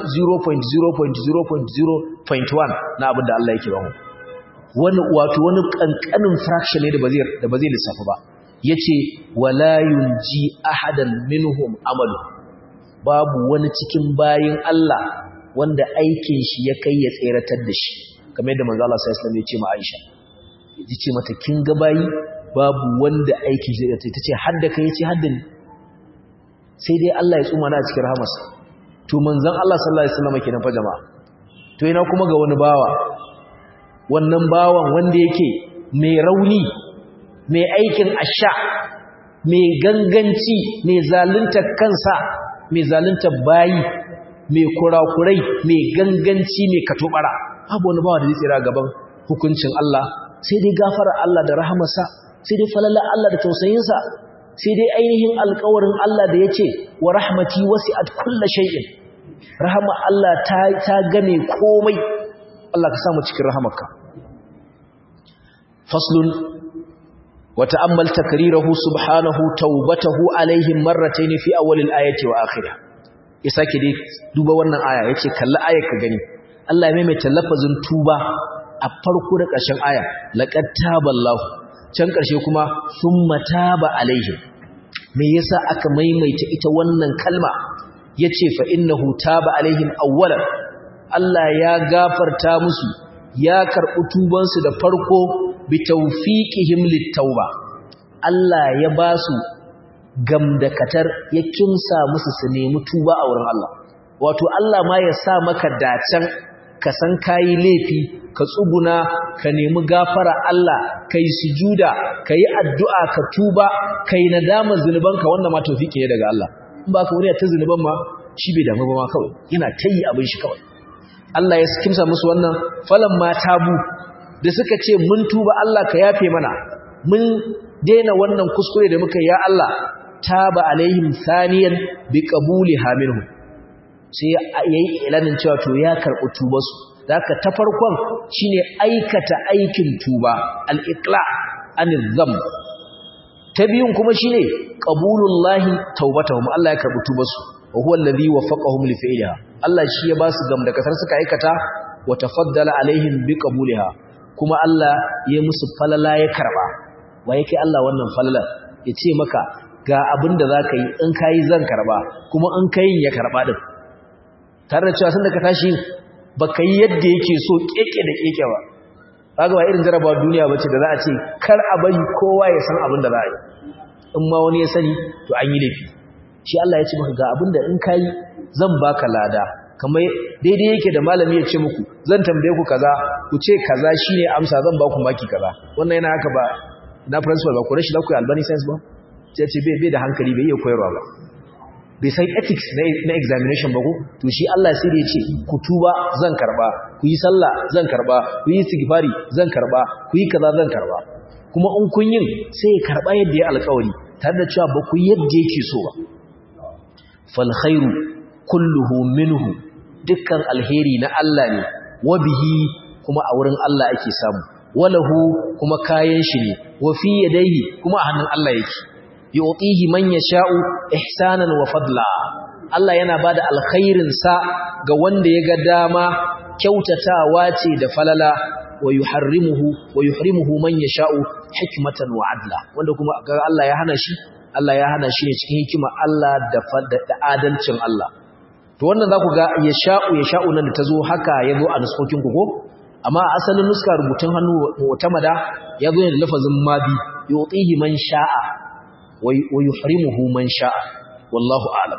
0.0.0.1 na abin da Allah yake ba mu wani wato wani kankanin fraction ne da ba zai da ba zai lissafa ba yace wala yunji ahadan minhum amalu babu wani cikin bayin Allah wanda aikin shi ya kai ya tseratar da shi kamar yadda manzo Allah sallallahu alaihi wasallam ya ce ma Aisha yace mata kin ga bayi babu wanda aikin shi ta ce hadda kai yace hadda ni sai dai Allah ya tsuma na cikin rahamarsa to manzon Allah sallallahu alaihi wasallam kenan fa jama'a to ina kuma ga wani bawa wannan bawan wanda yake mai rauni mai aikin asha mai ganganci mai zalunta kansa mai zalunta bayi mai kurakurai mai ganganci mai katobara babu wani bawa da zai tsira gaban hukuncin Allah sai dai gafara Allah da rahamarsa sai dai falala Allah da tausayinsa sai dai ainihin alkawarin Allah da ya ce wa rahmati wasi'at kulla shay'in rahama Allah ta ta game komai Allah ka samu cikin rahamarka faslun wa ta'ammal takrirahu subhanahu tawbatahu alaihim marratayn fi awwal al-ayati wa akhirih ya sake dai duba wannan aya yace kalli ayar ka gani Allah ya maimaita lafazin tuba a farko da ƙarshen aya laqad taballahu can ƙarshe kuma thumma taba alaihim me yasa aka maimaita ita wannan kalma yace fa innahu taba alaihim awwalan Allah ya gafarta musu ya karɓi tubansu da farko bi tawfiqihim littauba Allah ya ba su gamdakatar ya kimsa musu su nemi tuba a wurin Allah wato Allah ma ya sa maka dacen ka san kayi laifi ka tsuguna ka nemi gafara Allah kai sujuda kai addu'a ka tuba kai nadama zunubanka wannan ma tawfiki ne daga Allah in ba ka wani ta zunuban ma shi bai damu ba ma kawai yana tayi abin shi kawai Allah ya kimsa musu wannan falan ma tabu da suka ce mun tuba Allah ka yafe mana mun daina wannan kuskure da muka ya Allah taba alaihim saniyan bi qabuliha minhu sai yayi ilanin cewa to ya karɓi tubarsu zaka ta farkon shine aikata aikin tuba al-iqla anil dhanb ta biyun kuma shine qabulullahi taubatahum Allah ya karɓi tubarsu wa huwa alladhi waffaqahum li fi'liha Allah shi ya ba su gam da kasar suka aikata wa tafaddala alaihim bi qabuliha kuma Allah ya musu falala ya karba wa yake Allah wannan falala ya ce maka ga abin da zaka yi in kai zan karba kuma in kai ya karba din tare da cewa sun da ka tashi baka yi yadda yake so keke da keke ba kaga ba irin jarabawa duniya bace da za a ce kar a bari kowa ya san abin da za a yi in ma wani ya sani to an yi laifi shi Allah ya ce maka ga abin da in kai zan baka lada kamar daidai yake da malami ya ce muku zan tambaye ku kaza ku ce kaza shine amsa zan ba ku maki kaza wannan yana haka ba na principal ba ku rashi da ku albani science ba sai ce bai bai da hankali bai iya koyarwa ba bai san ethics na examination ba ko to shi Allah sai da ya ce ku tuba zan karba ku yi sallah zan karba ku yi istighfari zan karba ku yi kaza zan karba kuma in kun yin sai ya karba yadda ya alƙawari tare da cewa ba ku yadda yake so ba fal khairu kulluhu minhu dukkan alheri na Allah ne wa bihi kuma a wurin Allah ake samu walahu kuma kayan shi ne wa fi yadayhi kuma a hannun Allah yake yu'tihi man yasha'u ihsanan wa fadla Allah yana bada alkhairin sa ga wanda ya ga dama kyautatawa ce da falala wa yuharrimuhu wa yuhrimuhu man yasha'u hikmatan wa adla wanda kuma ga Allah ya hana shi Allah ya hana shi ne cikin hikima Allah da da adalcin Allah to wannan za ku ga ya sha'u ya sha'u nan da ta zo haka ya zo a nuskokin ku ko amma asalin nuska rubutun hannu wata mada ya zo ne da lafazin mabi yu'tihi man sha'a wa yuhrimuhu man sha'a wallahu a'lam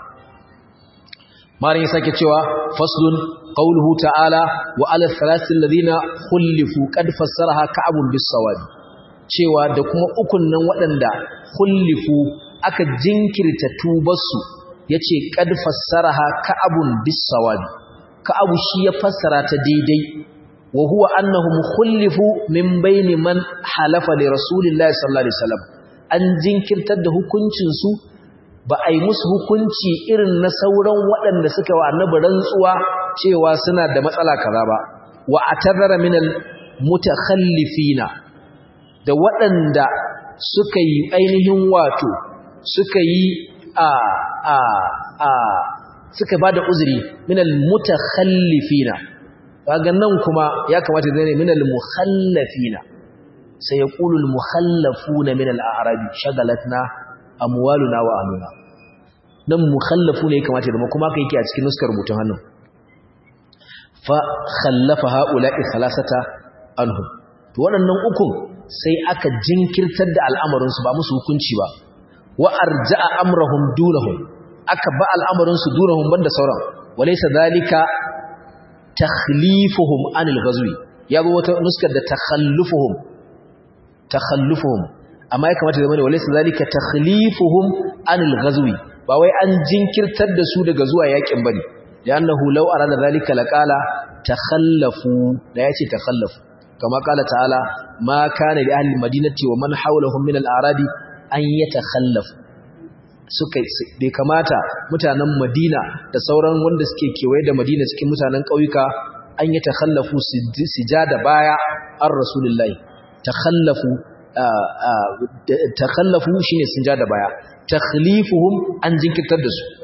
marin ya sake cewa faslun qawluhu ta'ala wa ala thalathil ladina khulifu qad fassaraha ka'abun bis sawabi cewa da kuma ukun nan waɗanda khulifu aka jinkirta tubarsu ya ce ƙad fassaraha ka'abun bisawabi ka'abu shi ya fassara ta daidai wa huwa annahum khullifu min baini man halafa li rasulillahi sallallahu alaihi wasallam an jinkirtar da hukuncin su ba a yi musu hukunci irin na sauran waɗanda suka wa annabi rantsuwa cewa suna da matsala kaza ba wa atadara min al mutakhallifina da waɗanda suka yi ainihin wato suka yi a a a suka bada uzuri minal mutakhallifina kaga nan kuma ya kamata zai ne minal mukhallafina sai ya qulu al mukhallafuna minal a'rabi shagalatna amwaluna wa ahluna nan mukhallafu ne kamata da kuma kai yake a cikin nuskar rubutun hannun fa khallafa haula'i thalathata anhum to waɗannan ukun sai aka jinkirtar da al'amarin su ba musu hukunci ba wa arja'a amrahum dunahum aka ba al'amarin su dunahum banda sauran walaysa zalika takhlifuhum anil ghazwi yazo wata nuskar da takhallufuhum takhallufuhum amma ya kamata zama ne walaysa zalika takhlifuhum anil ghazwi ba wai an jinkirtar da su daga zuwa yakin bane li'annahu law arada zalika laqala takhallafu da yace takhallafu kama qala ta'ala ma kana li ahli madinati wa man hawlahum min al-a'rabi an yi takhallafu suka bai kamata mutanen Madina da sauran wanda suke kewaye da Madina cikin mutanen ƙauyuka an yi takhallafu su ja da baya an Rasulullahi takhallafu takhallafu shine sun ja da baya takhlifuhum an jinkirtar da su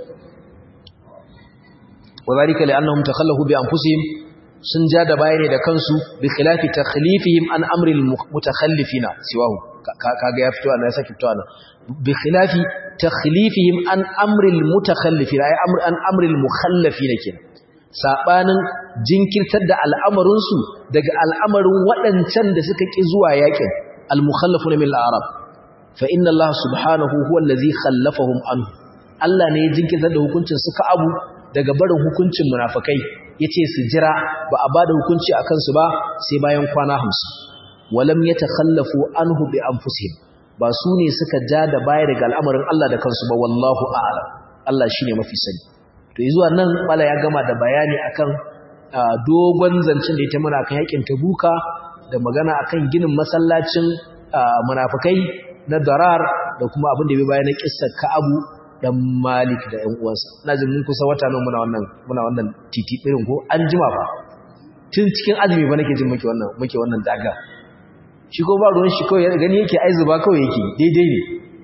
wadhalika li'annahum takhallafu bi anfusihim sun ja da baya ne da kansu bi khilafi takhlifihim an amri al-mutakhallifina siwahu kaga ya fito ana ya saki fito ana bi khilafi takhlifihim an amril mutakhallifin ay amr an amril mukhallafin kenan sabanin jinkirtar da al'amarin su daga al'amarin waɗancan da suka ki zuwa yakin al mukhallafuna min al arab fa inna allah subhanahu huwa allazi khallafahum anhu Allah ne ya jinkirtar da hukuncin suka abu daga barin hukuncin munafikai yace su jira ba a bada hukunci akan su ba sai bayan kwana 50 walam yatakhallafu anhu bi anfusihim ba su ne suka ja da baya daga al'amarin Allah da kansu ba wallahu a'lam Allah shine mafi sani to zuwa nan bala ya gama da bayani akan dogon zancen da ya ta mana kan yakin tabuka da magana akan ginin masallacin munafikai na darar da kuma abin da bai bayan na kissar Ka'abu dan Malik da ƴan uwansa ina jin mun kusa wata nan muna wannan muna wannan titi irin ko an jima fa tun cikin azumi ba nake jin muke wannan muke wannan daga shi ko ba ruwan shi kawai gani yake ai zuba kawai yake daidai ne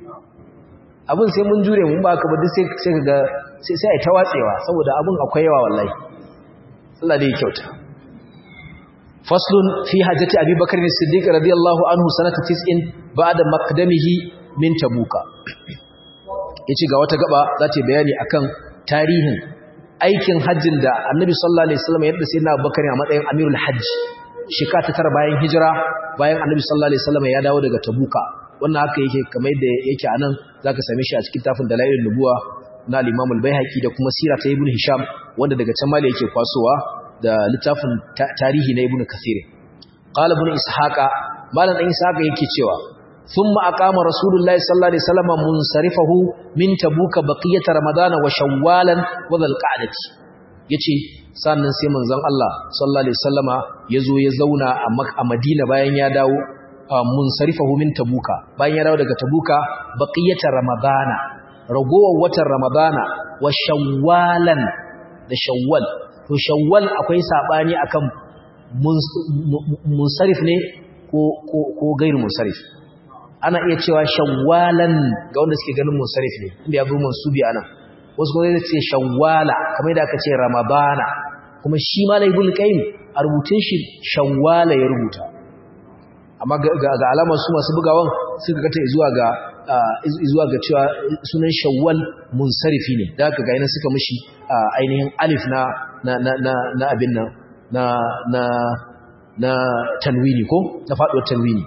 abin sai mun jure mun ba ka ba duk sai sai kaga sai sai ai tawatsewa saboda abin akwai yawa wallahi Allah dai ya kyauta faslun fi hajjati abi bakr as-siddiq radiyallahu anhu sanata 90 ba'da maqdamihi min tabuka yace ga wata gaba za ta bayani akan tarihin aikin hajjin da annabi sallallahu alaihi wasallam yadda sai na bakar a matsayin amirul hajj shika ta tara bayan hijira bayan annabi sallallahu alaihi wasallam ya dawo daga tabuka wannan haka yake kamar yadda yake anan zaka same shi a cikin tafin dalailun nubuwa na al-imam al-baihaqi da kuma sira ta ibn hisham wanda daga can mali yake kwasowa da littafin tarihi na ibn kathir qala ibn ishaqa malam dan ishaqa yake cewa ثم أقام رسول الله صلى الله عليه وسلم منصرفه من تبوك بقية رمضان وشوالا وذا القعدة yace sannan sai manzon Allah sallallahu alaihi wasallama yazo ya zauna a Madina bayan ya dawo munsarifahu min tabuka bayan ya dawo daga tabuka baqiyata ramadana ragowar watan ramadana wa shawwalan da shawwal to shawwal akwai sabani akan munsarif ne ko ko ko gairu munsarif ana iya cewa shawwalan ga wanda suke ganin munsarif ne inda ya zo mansubi anan wasu kuma zai ce shawwala kamar da aka ce ramadana kuma shi malai ibn qayyim a rubutun shi shawwala ya rubuta amma ga alamar su masu bugawan suka kata zuwa ga zuwa ga cewa sunan shawwal munsarifi ne da aka ga yana suka mishi ainihin alif na na na na abin nan na na na tanwini ko na faduwar tanwini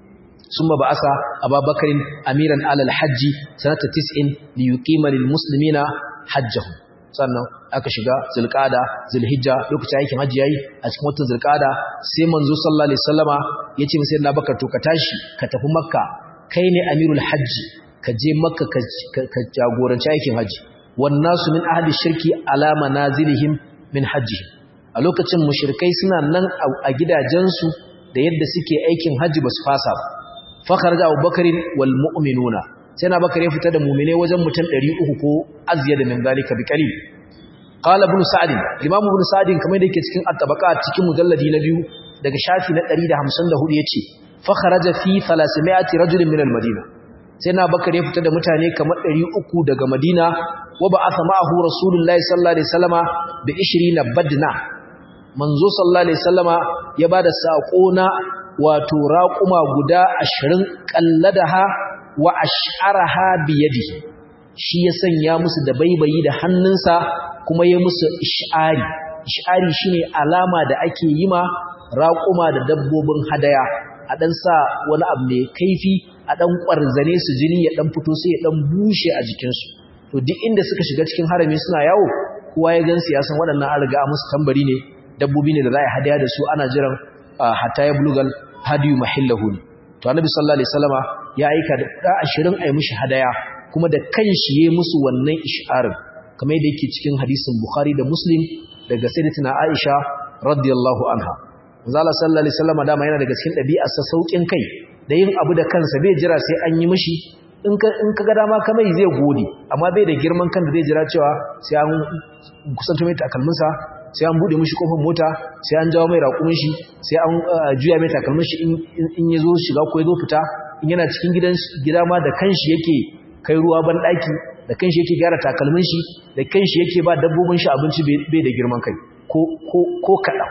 ثم بعث أبا بكر أميرا على الحج سنة تسع ليقيم للمسلمين حجهم sannan aka shiga zulqada zulhijja lokacin aikin hajji yayi a cikin watan zulqada sai manzo sallallahu alaihi wasallama yace masa na bakar to ka tashi ka tafi makka kai ne amirul hajji ka je makka ka jagoranci aikin hajji wan nasu min ahli shirki ala manazilihim min hajji a lokacin mushrikai suna nan a gidajensu da yadda suke aikin hajji basu fasa ba fakharja abubakarin wal mu'minuna sai na bakar ya fita da mu'mine wajen mutum 300 ko azyada min zalika bi qalil qala ibn sa'd imam ibn sa'd kamar da yake cikin at-tabaqat cikin mujalladi na biyu daga shafi na 154 yace fakharaja fi 300 rajulin min al-madina sai na bakar ya fita da mutane kamar 300 daga madina wa ba'atha ma'ahu rasulullahi sallallahu alaihi wasallama bi 20 badna manzo sallallahu alaihi wasallama ya bada sako na wato raƙuma guda ashirin ƙalladaha wa ash'araha biyadihi shi ya sanya musu da baibayi da hannunsa kuma ya musu ish'ari ish'ari shine alama da ake yi ma raƙuma da dabbobin hadaya a ɗan sa wani abu mai kaifi a ɗan ƙwarzane su jini ya ɗan fito sai ya ɗan bushe a jikinsu to duk inda suka shiga cikin harami suna yawo kowa ya gansu ya san waɗannan an riga musu tambari ne dabbobi ne da za a hadaya da su ana jiran hatta ya bulugal hadiyu mahillahu to annabi sallallahu alaihi wasallama ya aika da 20 ayi mishi hadaya kuma da kanshi yayi musu wannan isharin kamar yadda yake cikin hadisin bukhari da muslim daga sayyidatina aisha radiyallahu anha manzo Allah sallallahu alaihi wasallama dama yana daga cikin dabi'ar sa saukin kai da yin abu da kansa bai jira sai an yi mishi in ka in ka ga dama kamar zai gode amma bai da girman kan da zai jira cewa sai an kusanto mai takalminsa sai an bude mishi kofar mota sai an jawo mai raƙumin shi sai an juya mai takalmin shi in ya zo shiga ko ya zo fita in yana cikin gidan gida ma da kanshi yake kai ruwa ban daki da kanshi yake gyara takalmin shi da kanshi yake ba dabbobin shi abinci bai da girman kai ko ko ko kada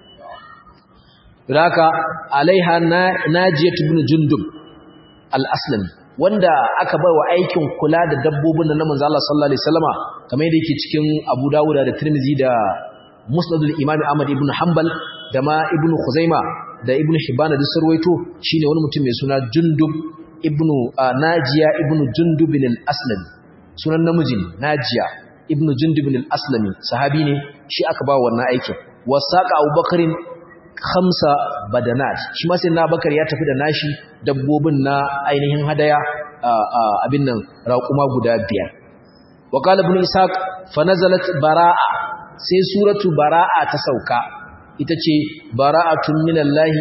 haka alaiha najiyat ibn jundub al-aslami wanda aka bai wa aikin kula da dabbobin na manzo Allah sallallahu alaihi wasallama kamar yadda yake cikin Abu Dawud da Tirmidhi da musnadul imam ahmad ibn hanbal da ma ibn khuzaima da ibn hibban da sarwaito shine wani mutum mai suna jundub ibn najiya ibn jundub al-aslami sunan namiji ne najiya ibn jundub al-aslami sahabi ne shi aka ba wannan aikin wasaqa abubakarin khamsa badanat shi ma sai na bakar ya tafi da nashi dabbobin na ainihin hadaya abin nan raquma guda biyar wa qala ibn ishaq fa nazalat baraa sai suratu bara'a ta sauka ita ce bara'atun minallahi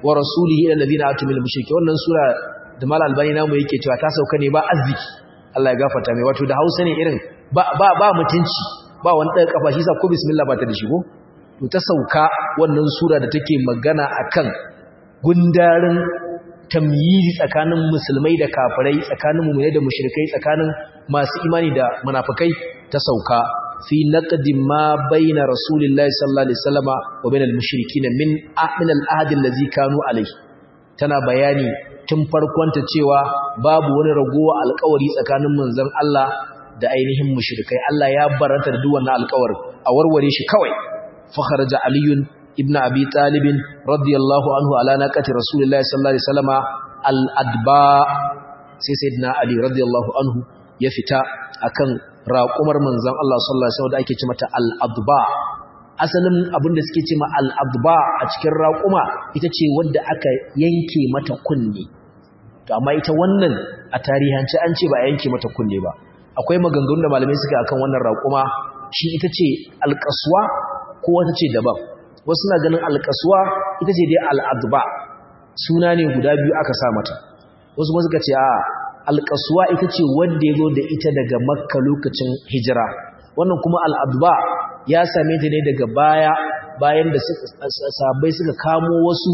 wa rasulihi ila alladhina atumil mushriki wannan sura da mal albani namu yake cewa ta sauka ne ba arziki Allah ya gafarta mai wato da Hausa ne irin ba ba ba mutunci ba wani ɗan kafa shi sa ko bismillah ba ta da shigo to ta sauka wannan sura da take magana akan gundarin tamyizi tsakanin musulmai da kafirai tsakanin mu'minai da mushrikai tsakanin masu imani da munafikai ta sauka fi naqdi ma baina rasulillahi sallallahu alaihi wasallama wa bainal mushrikin min min al-ahd allazi kanu alayhi tana bayani tun farkonta cewa babu wani ragowa alƙawari tsakanin manzon Allah da ainihin mushrikai Allah ya baranta da duk wannan alƙawarin a warware shi kawai fa kharaja aliyun ibn abi talib radiyallahu anhu ala naqati rasulillahi sallallahu alaihi wasallama al-adba sai sayyidina ali radiyallahu anhu ya fita akan raƙumar manzon Allah sallallahu alaihi wasallam da ake ce mata al-adba asalin abinda suke ce ma al-adba a cikin raƙuma ita ce wadda aka yanke mata kunne to amma ita wannan a tarihance an ce ba a yanke mata kunne ba akwai maganganun da malamai suka akan wannan raƙuma shi ita ce alƙaswa ko wata ce daban wasu suna ganin alƙaswa ita ce dai al'adba suna ne guda biyu aka sa mata wasu kuma suka ce a alƙaswa ita ce wanda ya zo da ita daga makka lokacin hijira wannan kuma al'adba ya same ta ne daga baya bayan da sabai suka kamo wasu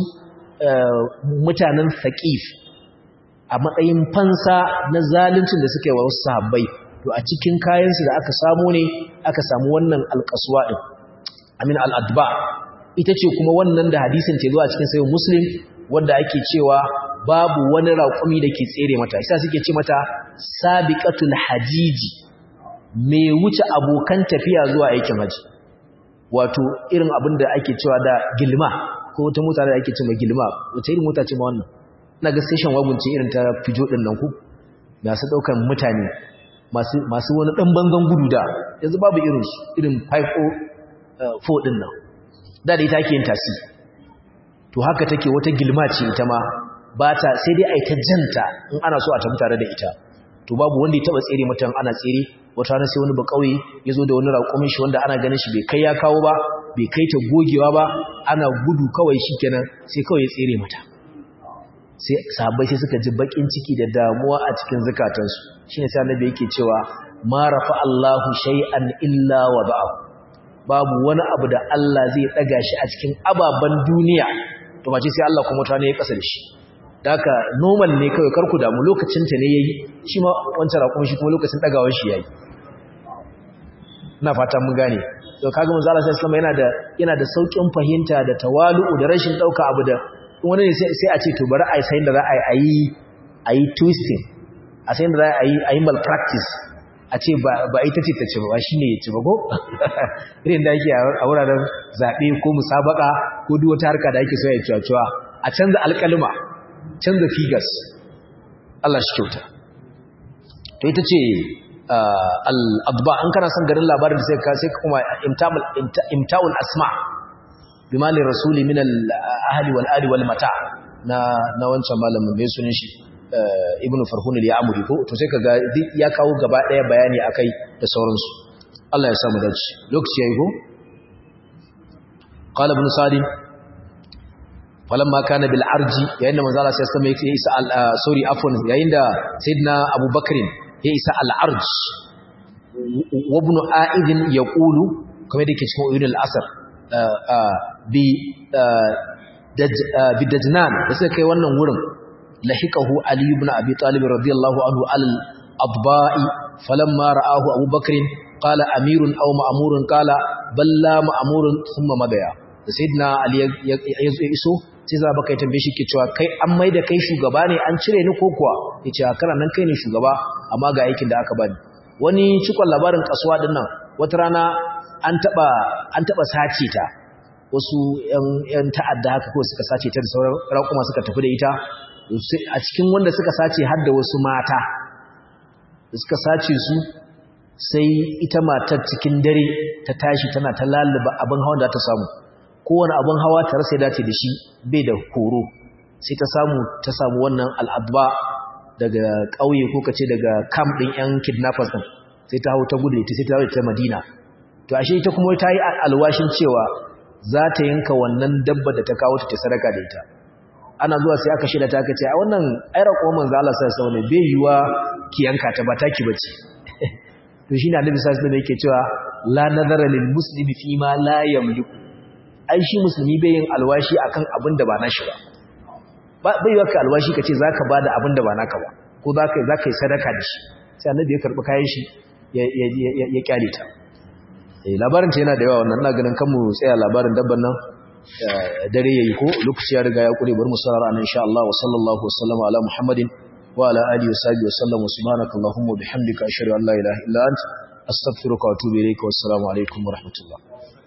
mutanen saƙif a matsayin fansa na zaluncin da suka yi wa wasu sahabbai to a cikin kayansu da aka samu ne aka samu wannan alƙaswa ɗin amin al'adba ita ce kuma wannan da hadisin ce zuwa cikin sayin muslim wanda ake cewa babu wani raƙumi da ke tsere mata isa suke ce mata sabiqatul hajiji mai wuce abokan tafiya zuwa aikin haji wato irin abin da ake cewa da gilma ko wata mota da ake cewa gilma wata irin mota ce ma wannan na ga station wagon ce irin ta fijo din nan ku masu daukan mutane masu masu wani dan bangan gudu da yanzu babu irin su irin 504 din nan da da ita ake yin tasi to haka take wata gilma ce ita ma ba ta sai dai ai ta janta in ana so a tafi tare da ita to babu wanda ya taba tsere mutan ana tsere wata rana sai wani ba kauye ya zo da wani raƙumin shi wanda ana ganin shi bai kai ya kawo ba bai kai ta gogewa ba ana gudu kawai shi kenan sai kawai ya tsere mata sai sahabbai sai suka ji bakin ciki da damuwa a cikin zukatansu shine sai annabi yake cewa ma rafa Allahu shay'an illa wada'ahu babu wani abu da Allah zai daga shi a cikin ababan duniya to mace sai Allah kuma tana ya kasa da shi daka normal ne kawai karku damu lokacin ta ne yayi shi ma wancan rakon shi kuma lokacin dagawar shi yayi ina fata mun gane to kaga manzo Allah sallallahu alaihi yana da yana da saukin fahimta da tawalu'u da rashin dauka abu da wani ne sai a ce to bari a yi sai da za a yi a yi twisting a sai da za a yi a yi malpractice a ce ba ita ce ta ce ba shi ne ya ci ba ko irin da ake a wuraren zaɓe ko musabaka ko duk wata harka da ake so ya cuwa a canza alƙalima canza figures Allah shi kyauta to ita ce al'adba an kana son garin labarin da sai ka sai kuma imta'ul asma bimalin rasuli min al-ahli wal ali wal mata na na wancan malamin mai sunan shi ibnu farhun al-ya'muri ko to sai kaga ya kawo gaba daya bayani akai da sauransu Allah ya samu dace lokaci yayi ko qala ibn salim falamma kana bil arji yayin da manzo Allah sai sama yake isa sorry afwan yayin da sayyidina abubakar ya isa al arj wa ibn a'id yaqulu kamar da yake cikin uyun al-asr bi bi dajnan da suka kai wannan wurin lahiqahu ali ibn abi talib radiyallahu anhu al adba'i falamma ra'ahu abubakar qala amirun aw ma'murun qala balla ma'murun thumma madaya da sayyidina ali ya iso sai za baka tambaye shi ke cewa kai an maida kai shugaba ne an cire ni ko kuwa yace a kana nan kai ne shugaba amma ga aikin da aka bani wani cikon labarin kasuwa din nan wata rana an taba an taba sace ta wasu yan ta'adda haka ko suka sace ta da sauran raƙuma suka tafi da ita a cikin wanda suka sace har da wasu mata suka sace su sai ita matar cikin dare ta tashi tana ta laluba abin hawan da ta samu kowane abin hawa ta rasa dace da shi bai da horo sai ta samu ta samu wannan al'adba daga ƙauye ko kace daga camp ɗin 'yan kidnappers ɗin sai ta hau ta gudu ta sai ta hau ta madina to ashe ita kuma ta yi alwashin cewa za ta yanka wannan dabba da ta kawo ta sadaka da ita ana zuwa sai aka shirya ta aka ce a wannan aira kuma manzo Allah sai sai ne bai yiwa ki yanka ta ba taki bace to shine annabi sai sai yake cewa la nazara lil muslimi fi ma la yamliku ai shi musulmi bai yin alwashi akan abin da ba nashi ba bai yiwa ka alwashi kace zaka bada abin da ba naka ba ko zaka zaka yi sadaka da shi sai annabi ya karbi kayan shi ya ya ya kyale ta eh labarin ta yana da yawa wannan ina ganin kanmu tsaya labarin dabban nan dare yayi ko lokaci ya riga ya kure bar mu sarara anan insha Allah wa sallallahu wasallama ala muhammadin wa ala alihi wa sahbihi wa sallam subhanaka allahumma bihamdika ashhadu an la ilaha illa anta astaghfiruka wa atubu ilayka wa assalamu alaikum wa rahmatullah